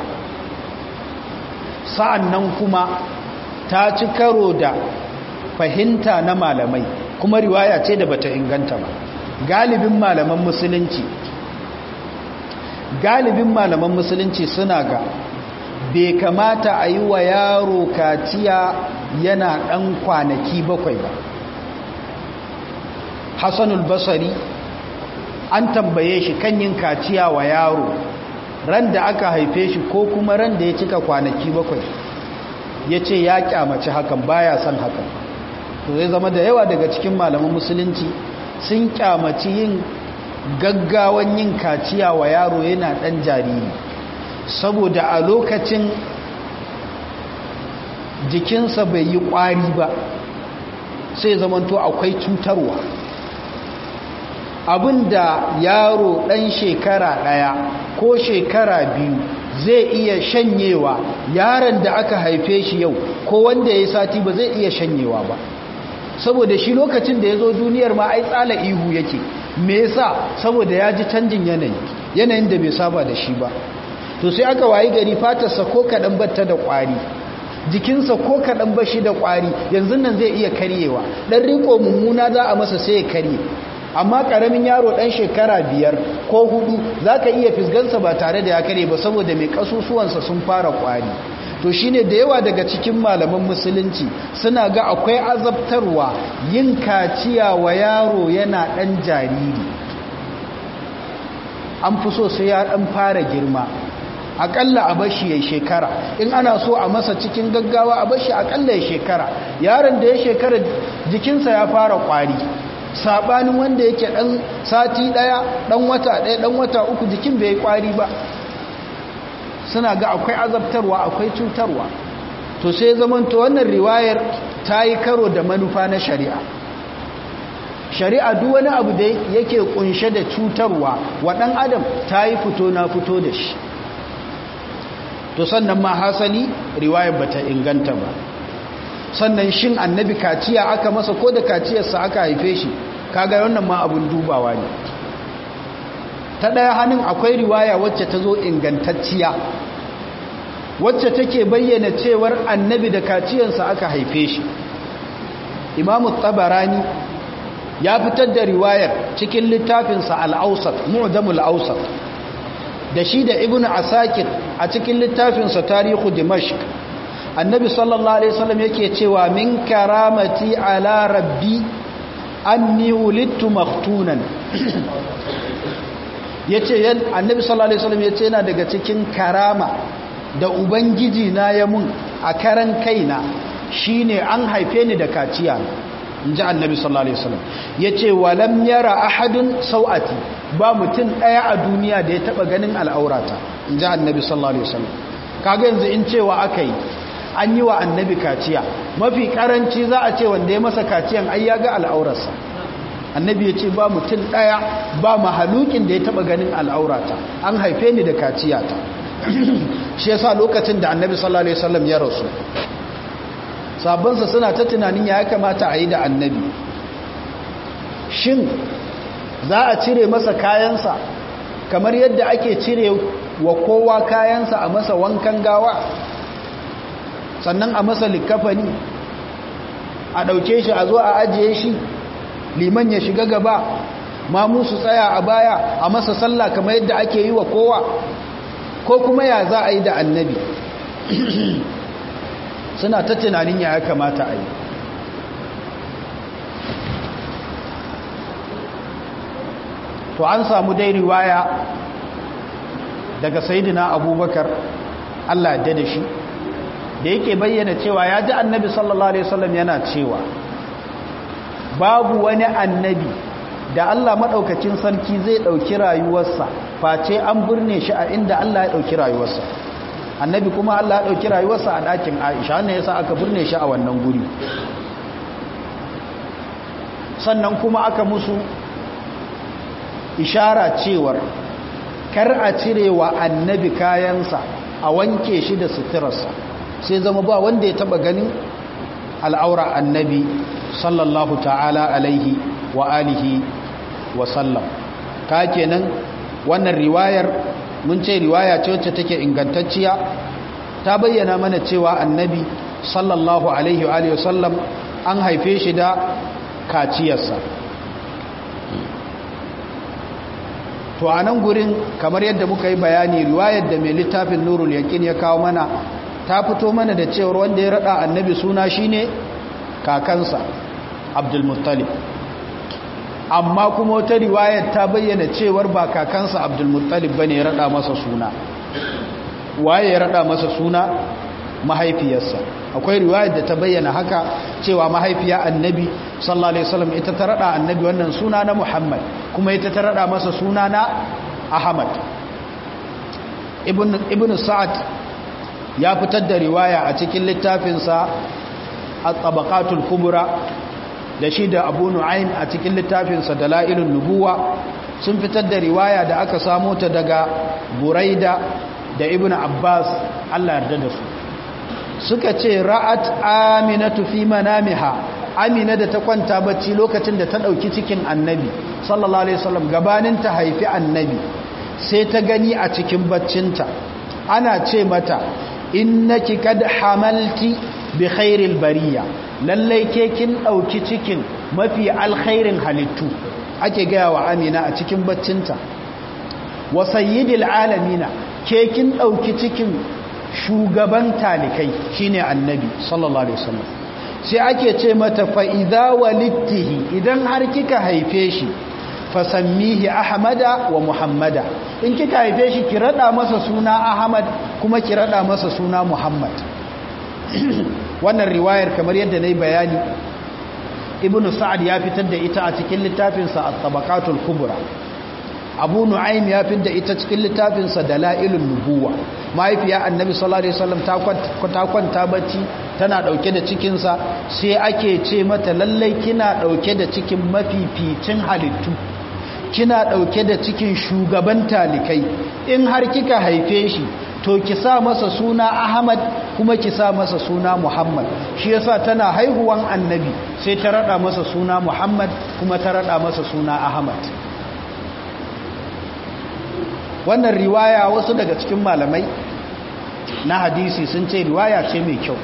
sa'annan kuma ta ci karo da fahimta na malamai kuma riwaya ce da bata inganta ba galibin malaman musulunci galibin malaman musulunci suna ga bai kamata a yi wa yaro kaciya yana ɗan kwanaki bakwai ba hassanul basari an tambaye shi kan yin kaciya wa yaro ran da aka haife shi ko kuma ran da ya cika kwanaki bakwai ya ce ya kyamaci hakan baya son hakan to zai zama da yawa daga cikin malaman musulunci sun kyamaci yin gaggawan yin kaciya wa yaro yana ɗan jariri saboda a lokacin jikinsa bai yi ƙwari ba sai zamanto akwai cutarwa abinda yaro ɗan shekara ɗaya ko shekara biyu zai iya shanyewa yaron da aka haife shi yau ko wanda ya sati ba zai iya shanyewa ba saboda shi lokacin da ya zo duniyar ma ai tsala ihu yake me yasa saboda ya ji canjin yanayi yanayin da bai saba da shi ba to sai aka wayi gari fatarsa ko kaɗan batta da ƙwari jikinsa ko kaɗan ba shi da ƙwari yanzu nan zai iya karyewa ɗan riko mummuna za a masa sai ya karye amma ƙaramin yaro ɗan shekara biyar ko hudu za ka iya fisgansa ba tare da ya karye ba saboda mai ƙasusuwansa sun fara ƙwari to shine da yawa daga cikin malaman musulunci suna ga akwai azabtarwa yin kaciya wa yaro yana ɗan jariri an fi so sai ya ɗan fara girma akalla a bashi ya shekara in ana so a masa cikin gaggawa a bashi akalla ya shekara yaron da ya shekara jikinsa ya fara kwari sabanin wanda yake dan sati daya dan wata daya dan wata uku jikin bai kwari ba suna ga akwai azabtarwa akwai cutarwa to sai zaman to wannan riwayar ta yi karo da manufa na shari'a shari'a duk wani abu da yake kunshe da cutarwa wa dan adam ta yi fito na fito da shi to sannan ma hasali riwayar bata inganta ba sannan shin annabi kaciya aka masa ko da kaciyarsa aka haife shi kaga wannan ma abun dubawa ne ta ɗaya hannun akwai riwaya wacce ta zo ingantacciya wacce take bayyana cewar annabi da kaciyarsa aka haife shi imamu tabarani ya fitar da riwayar cikin littafinsa al'ausat mu'jamul ausat da shi da ibn asakir a cikin littafinsa tarihu dimashq annabi sallallahu alaihi wasallam yake cewa min karamati ala rabbi anni wulidtu maktunan yace annabi sallallahu alaihi wasallam yace yana daga cikin karama da ubangiji na ya mun a karan kaina shine an haife ni da kaciya inji annabi sallallahu alaihi wasallam yace walam yara ahadun sau'ati ba mutum daya a duniya da ya taba ganin al'aurata inji annabi sallallahu alaihi wasallam kaga yanzu in cewa akai an yi wa annabi kaciya mafi karanci za a ce wanda ya masa kaciyan ai ya ga al'aurarsa annabi ya ce ba mutum daya ba mahalukin da ya taba ganin al'aurata an haife ni da kaciyata shi yasa lokacin da annabi sallallahu alaihi wasallam ya rasu sabonsa suna ta tunanin ya kamata a yi da annabi shin za a cire masa kayansa kamar yadda ake cire wa kowa kayansa a masa wankan gawa sannan a masa likafani a ɗauke shi a zo a ajiye shi liman ya shiga gaba ma musu tsaya a baya a masa sallah kamar yadda ake yi wa kowa ko kuma ya za a yi da annabi suna ta tunanin ya kamata a yi to an samu dai riwaya daga sayidina abubakar allah da da shi da yake bayyana cewa ya ji annabi sallallahu alaihi wasallam yana cewa babu wani annabi da allah maɗaukacin sarki zai ɗauki rayuwarsa face an birne shi a inda allah ya ɗauki rayuwarsa annabi kuma Allah ya ɗauki rayuwarsa a ɗakin Aisha wannan yasa aka burne shi a wannan guri sannan kuma aka musu ishara cewar kar a cire wa annabi kayansa a wanke shi da suturarsa sai zama ba wanda ya taba ganin al'aura annabi sallallahu ta'ala alaihi wa alihi wa sallam ka kenan wannan riwayar mun ce riwaya ce wacce take ingantacciya ta bayyana mana cewa annabi sallallahu alaihi wa alihi wasallam an haife shi da kaciyarsa to a nan gurin kamar yadda muka yi bayani riwayar da mai littafin nurul yakin ya kawo mana ta fito mana da cewar wanda ya rada annabi suna shine kakansa abdul muttalib amma kuma wata riwayar ta bayyana cewar ba kakansa abdulmuttalib ba ne ya rada masa suna waye ya rada masa suna mahaifiyarsa akwai riwayar da ta bayyana haka cewa mahaifiya annabi sallallahu alaihi wasallam ita ta rada annabi wannan suna na muhammad kuma ita ta rada masa suna na ahmad ibn sa'ad ya fitar da riwaya a cikin littafinsa a tabakatul kubura da shi da abu nu'aym a cikin littafinsa da la'ilun nubuwa sun fitar da riwaya da aka samo ta daga buraida da ibn abbas allah yarda da su suka ce ra'at aminatu fi manamiha amina da ta kwanta bacci lokacin da ta ɗauki cikin annabi sallallahu alaihi wasallam gabanin ta haifi annabi sai ta gani a cikin baccinta ana ce mata innaki kad hamalti bi khairil bariya lallai ke kin ɗauki cikin mafi alkhairin halittu ake gaya wa amina a cikin baccinta wa sayyidil alamina ke kin ɗauki cikin shugaban talikai shine annabi sallallahu alaihi wasallam sai ake ce mata fa idza walittihi idan har kika haife shi fasammihi ahmada wa muhammada in kika haife shi ki rada masa suna ahmad kuma ki rada masa suna muhammad wannan riwayar kamar yadda nayi bayani ibnu sa'ad ya fitar da ita a cikin littafinsa at-tabaqatul kubra abu nu'aym ya fitar da ita cikin littafinsa dalailun nubuwa mahaifiya annabi sallallahu alaihi wasallam ta kwanta bacci tana dauke da cikinsa sai ake ce mata lallai kina dauke da cikin mafificin halittu kina dauke da cikin shugaban talikai in har kika haife shi to ki sa masa suna ahmad kuma ki sa masa suna muhammad shi yasa tana haihuwan annabi sai ta rada masa suna muhammad kuma ta rada masa suna ahmad wannan riwaya wasu daga cikin malamai na hadisi sun ce riwaya ce mai kyau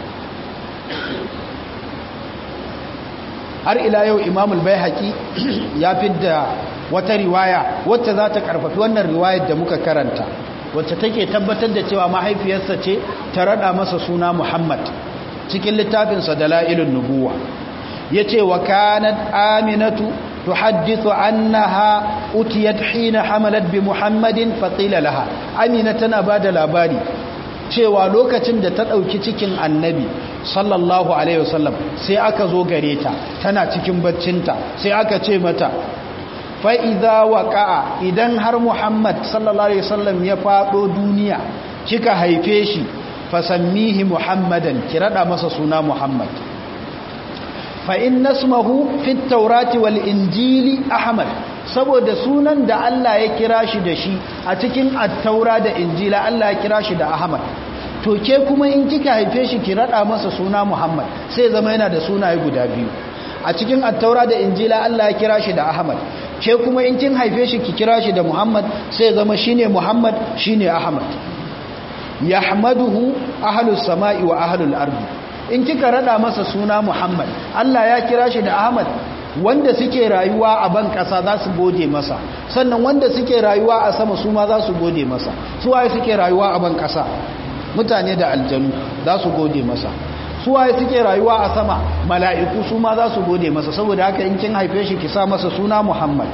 har ila yau imamul bai haƙi ya fidda wata riwaya wacce za ta ƙarfafi wannan riwayar da muka karanta wacce take tabbatar da cewa mahaifiyarsa ce ta rada masa suna muhammad cikin littafinsa da la'ilun nubuwa ya ce wa kanat aminatu تحدث أنها أتيت حين حملت بمحمد فقيل لها أمينة بعد labari cewa lokacin da ta ɗauki cikin annabi sallallahu alaihi wasallam sai aka zo gare ta tana cikin baccinta sai aka ce mata fa'iza waƙa'a idan har muhammad sallallahu alaihi wasallam ya faɗo duniya kika haife shi fasammihi muhammadan ki raɗa masa suna muhammad fa'in nasmahu fit taurati wal injili ahmad saboda sunan da Allah ya kira shi da shi a cikin attaura da injila Allah ya kira shi da ahmad to ke kuma in kika haife shi ki rada masa suna muhammad sai zama yana da sunaye guda biyu a cikin attaura da injila Allah ya kira shi da ahmad ke kuma in kin haife shi ki kira shi da muhammad sai zama shine muhammad shine ahmad yahmaduhu ahlus sama'i wa ahlul ardi in kika rada masa suna Muhammad Allah ya kira shi da Ahmad wanda suke rayuwa a ban kasa za su gode masa sannan wanda suke rayuwa a sama su ma za su gode masa su waye suke rayuwa a ban kasa mutane da aljanu za su gode masa su waye suke rayuwa a sama mala'iku su ma za su gode masa saboda haka in kin haife shi ki sa masa suna Muhammad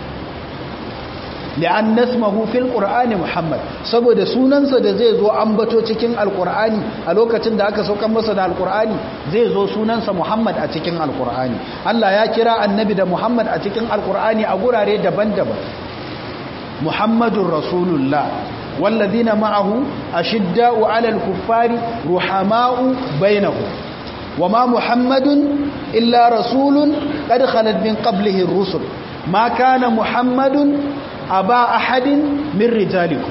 li'an nasmahu fil qur'ani muhammad saboda sunansa da zai zo ambato cikin alqur'ani a lokacin da aka saukan masa da alqur'ani zai zo sunansa muhammad a cikin alqur'ani Allah ya kira annabi da muhammad a cikin alqur'ani a gurare daban-daban muhammadur rasulullah والذين معه أشداء على الكفار رحماء بينهم وما محمد إلا رسول قد خلت من قبله الرسل ما كان محمد aba ahadin min rijalikum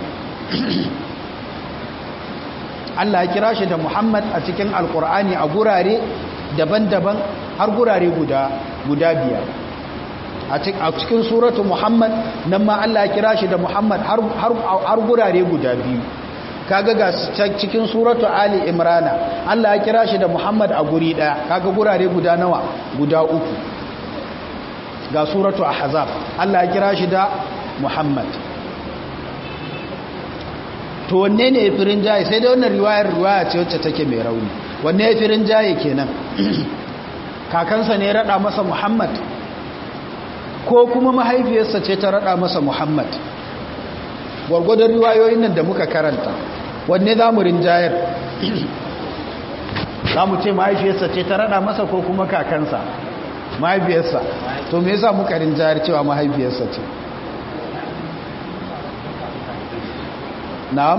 Allah ya kira shi da Muhammad a cikin Alkur'ani a gurare daban-daban har gurare guda guda biyar a cikin suratu Muhammad nan ma Allah ya kira shi da Muhammad har har gurare guda biyu kaga ga cikin suratu Ali Imrana Allah ya kira shi da Muhammad a guri daya kaga gurare guda nawa guda uku ga suratu Ahzab Allah ya kira shi da Muhammad to wanne ne firin jaye sai da wannan riwayar riwaya ce wacce take mai rauni wanne firin jaye kenan kakansa ne rada masa Muhammad ko kuma mahaifiyarsa ce ta rada masa Muhammad gwargwadon riwayoyin nan da muka karanta wanne za mu rinjayar za mu ce mahaifiyarsa ce ta rada masa ko kuma kakansa mahaifiyarsa to me yasa muka rinjayar cewa mahaifiyarsa ce na'am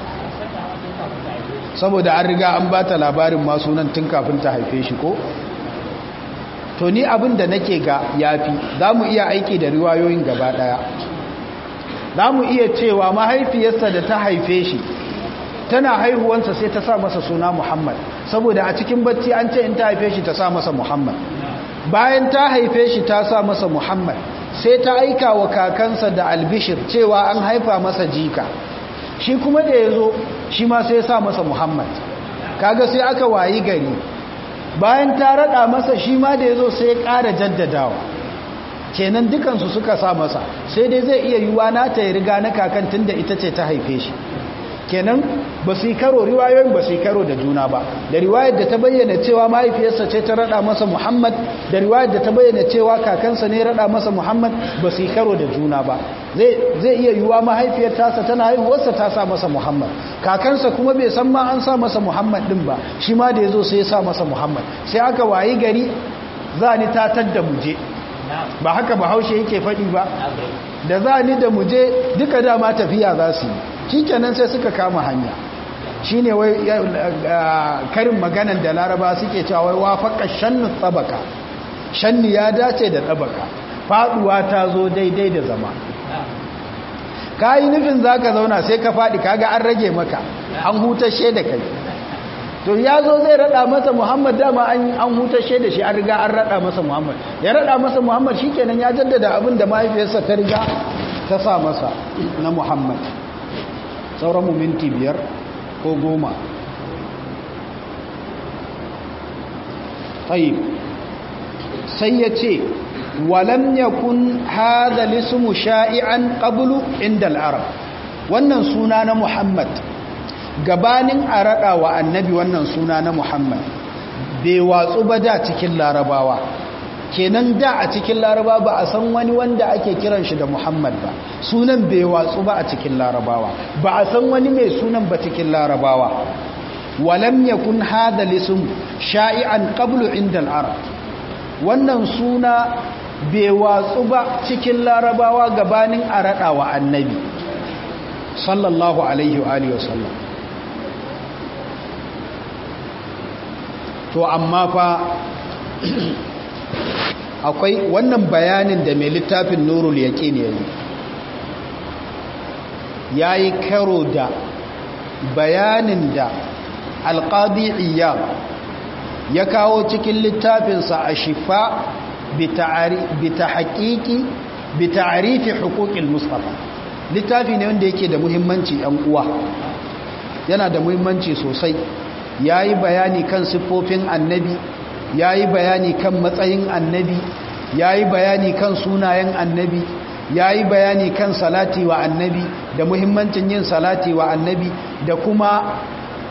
saboda an riga an ba ta labarin ma sunan tun kafin ta haife shi ko to ni abin da nake ga yafi za mu iya aiki da riwayoyin gaba daya za mu iya cewa mahaifiyarsa da ta haife shi tana haihuwansa sai ta sa masa suna muhammad saboda a cikin bacci an ce in ta haife shi ta sa masa muhammad bayan ta haife shi ta sa masa muhammad sai ta aika wa kakansa da albishir cewa an haifa masa jika shi kuma da ya zo shi ma sai sa masa muhammad kaga sai aka wayi gari bayan ta rada masa shi ma da ya zo sai ya ƙara jaddadawa kenan dukansu suka sa masa sai dai zai iya yiwuwa na ta yi riga na kakan tun da ita ce ta haife shi kenan ba su yi karo riwayoyin ba su yi karo da juna ba da riwayar da ta bayyana cewa mahaifiyarsa ce ta rada masa muhammad da riwayar da ta bayyana cewa kakansa ne rada masa muhammad ba su yi karo da juna ba zai iya yiwuwa mahaifiyar tasa tana haihuwarsa ta sa masa muhammad kakansa kuma bai san ma an sa masa muhammad din ba shi ma da ya zo sai ya sa masa muhammad sai aka wayi gari za ni tatar da muje ba haka bahaushe yake faɗi ba da za ni da muje duka dama tafiya za su yi shikenan sai suka kama hanya shine wai karin maganan da laraba suke cewa wai wafaka shannu tsabaka shanni ya dace da tsabaka faduwa ta zo daidai da zama ka yi nufin za ka zauna sai ka faɗi kaga an rage maka an hutashe da kai to ya zo zai rada masa muhammad dama an hutashe da shi an riga an rada masa muhammad ya rada masa muhammad shikenan ya jaddada abin da mahaifiyarsa ta riga ta sa masa na muhammad sauran mu minti biyar ko goma tayyib sai ya ce walam yakun hadha lismu sha'i'an qablu inda al-arab wannan suna na muhammad gabanin a raɗa wa annabi wannan suna na muhammad bai watsu ba da cikin larabawa kenan da a cikin laraba ba a san wani wanda ake kiran shi da muhammad ba sunan bai watsu ba a cikin larabawa ba a san wani mai sunan ba cikin larabawa walam yakun hada lism sha'i'an qablu inda al-arab wannan suna bai watsu ba cikin larabawa gabanin a raɗa wa annabi sallallahu alaihi wa alihi wasallam to amma fa akwai wannan bayanin da mai littafin nurul yaqin yayi yayi karo da bayanin da alqadi iyab ya kawo cikin littafinsa a shifa bi tahqiqi bi ta'rifi huquqil mustafa littafi ne wanda yake da muhimmanci yan uwa yana da muhimmanci sosai ya yi bayani kan siffofin annabi ya yi bayani kan matsayin annabi ya yi bayani kan sunayen annabi ya yi bayani kan salati wa annabi da muhimmancin yin salati wa annabi da kuma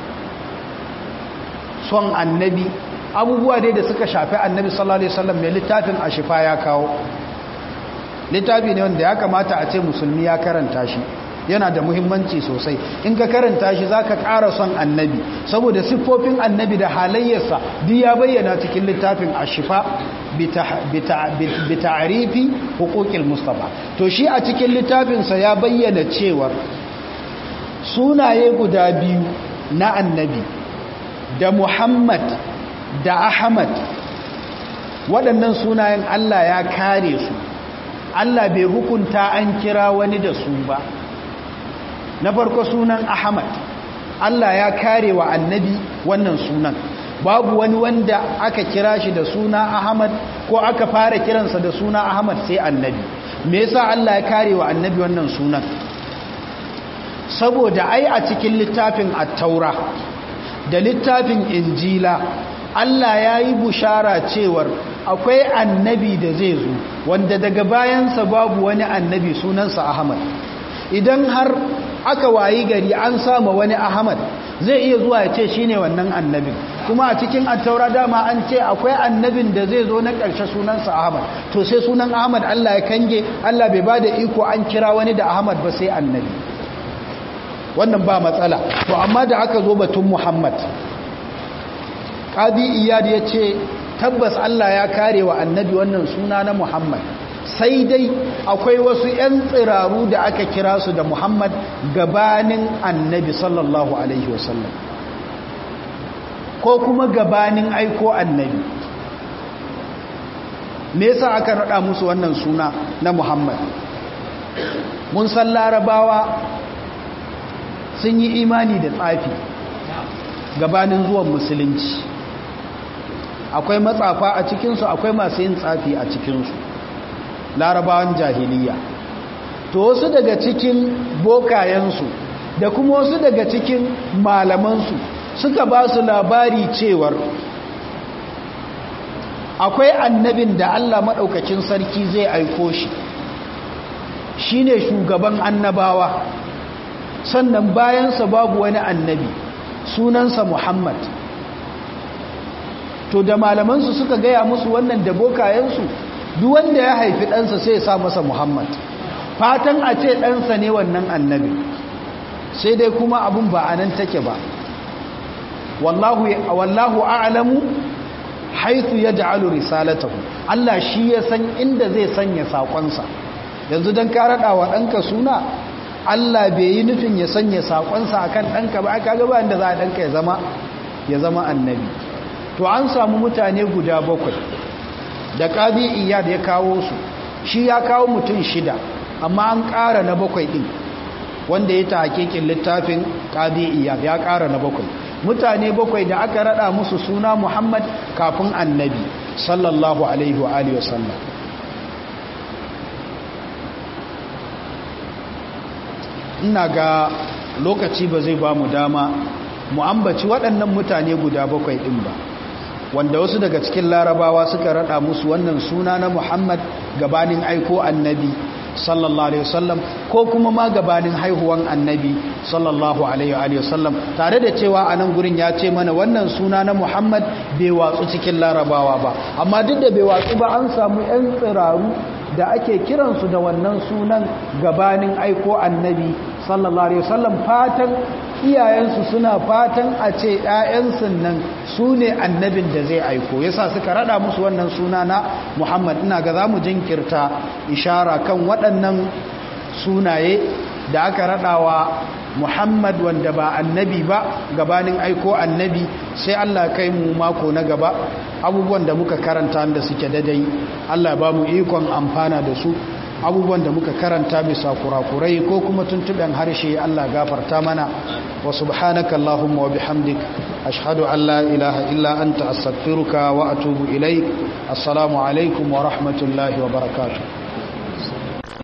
son annabi abubuwa dai da suka shafi annabi sallallahu alaihi wasallam mai littafin ashifa ya kawo littafi ne wanda ya kamata a ce musulmi ya karanta shi yana da muhimmanci sosai in ka karanta shi za ka ƙara son annabi saboda siffofin annabi da halayyarsa duk ya bayyana cikin littafin ashifa bi ta'arifi hukukil mustafa to shi a cikin littafinsa ya bayyana cewar sunaye guda biyu na annabi da muhammad da ahmad waɗannan sunayen allah ya kare su allah bai hukunta an kira wani da su ba na farko sunan ahmad Allah ya kare wa annabi wannan sunan babu wani wanda aka kira shi da suna ahmad ko aka fara kiransa da suna ahmad sai annabi me yasa Allah ya kare wa annabi wannan sunan saboda ai a cikin littafin at-taura da littafin injila Allah ya yi bushara cewar akwai annabi da zai zo wanda daga bayansa babu wani annabi sunansa ahmad idan har aka wayi gari an sama wani ahmad zai iya zuwa ya ce shi ne wannan annabin kuma a cikin attaura dama an ce akwai annabin da zai zo na ƙarshe sunansa ahmad to sai sunan ahmad allah ya kange allah bai ba da iko an kira wani da ahmad ba sai annabi wannan ba matsala to amma da aka zo batun muhammad ƙadi iyad ya ce tabbas allah ya kare wa annabi wannan suna na muhammad sai dai akwai wasu 'yan tsiraru da aka kira su da muhammad gabanin annabi sallallahu alaihi wasallam ko kuma gabanin aiko annabi me yasa aka rada musu wannan suna na muhammad mun san larabawa sun yi imani da tsafi gabanin zuwan musulunci akwai matsafa a cikinsu akwai masu yin tsafi a cikinsu larabawan jahiliya to wasu daga cikin bokayensu da kuma wasu daga cikin malamansu suka ba su labari cewar akwai annabin da Allah maɗaukacin sarki zai aiko shi shi ne shugaban annabawa sannan bayansa babu wani annabi sunansa Muhammad to da malamansu suka gaya musu wannan da bokayensu duk wanda ya haifi ɗansa sai ya sa masa Muhammad fatan a ce ɗansa ne wannan annabi sai dai kuma abin ba a nan take ba wallahu wallahu a'lamu haythu yaj'alu risalatahu Allah shi ya san inda zai sanya sakonsa yanzu dan ka rada wa danka suna Allah bai yi nufin ya sanya sakonsa akan danka ba kaga ba inda za a danka ya zama ya zama annabi to an samu mutane guda bakwai da qadi iyad ya kawo su shi ya kawo mutum shida amma an ƙara na bakwai din wanda ya ta hakikin littafin qadi iyad ya ƙara na bakwai mutane bakwai da aka rada musu suna Muhammad kafin annabi sallallahu alaihi wa alihi wasallam ina ga lokaci ba zai ba mu dama mu ambaci waɗannan mutane guda bakwai ɗin ba wanda wasu daga cikin larabawa suka rada musu wannan suna na Muhammad gabanin aiko annabi sallallahu alaihi wasallam ko kuma ma gabanin haihuwan annabi sallallahu alaihi wasallam tare da cewa a nan gurin ya ce mana wannan suna na Muhammad bai watsu cikin larabawa ba amma duk da bai watsu ba an samu 'yan tsiraru da ake kiransu da wannan sunan gabanin aiko annabi sallallahu alaihi wasallam fatan iyayensu suna fatan a ce ‘ya'yansu nan su ne annabin da zai aiko yasa suka rada musu wannan suna na muhammad ina ga za mu jinkirta ishara kan waɗannan sunaye da aka radawa muhammad wanda ba annabi ba gabanin aiko annabi sai allah kai mu mako na gaba abubuwan da muka karanta da suke dadai allah ba mu ikon amfana da su abubuwan da muka karanta bisa kurakurai ko kuma tuntuɓen harshe Allah gafarta mana wa subhanaka Allahumma wa bihamdik ashhadu an la ilaha illa anta astaghfiruka wa atubu ilaik assalamu alaikum wa rahmatullahi wa barakatuh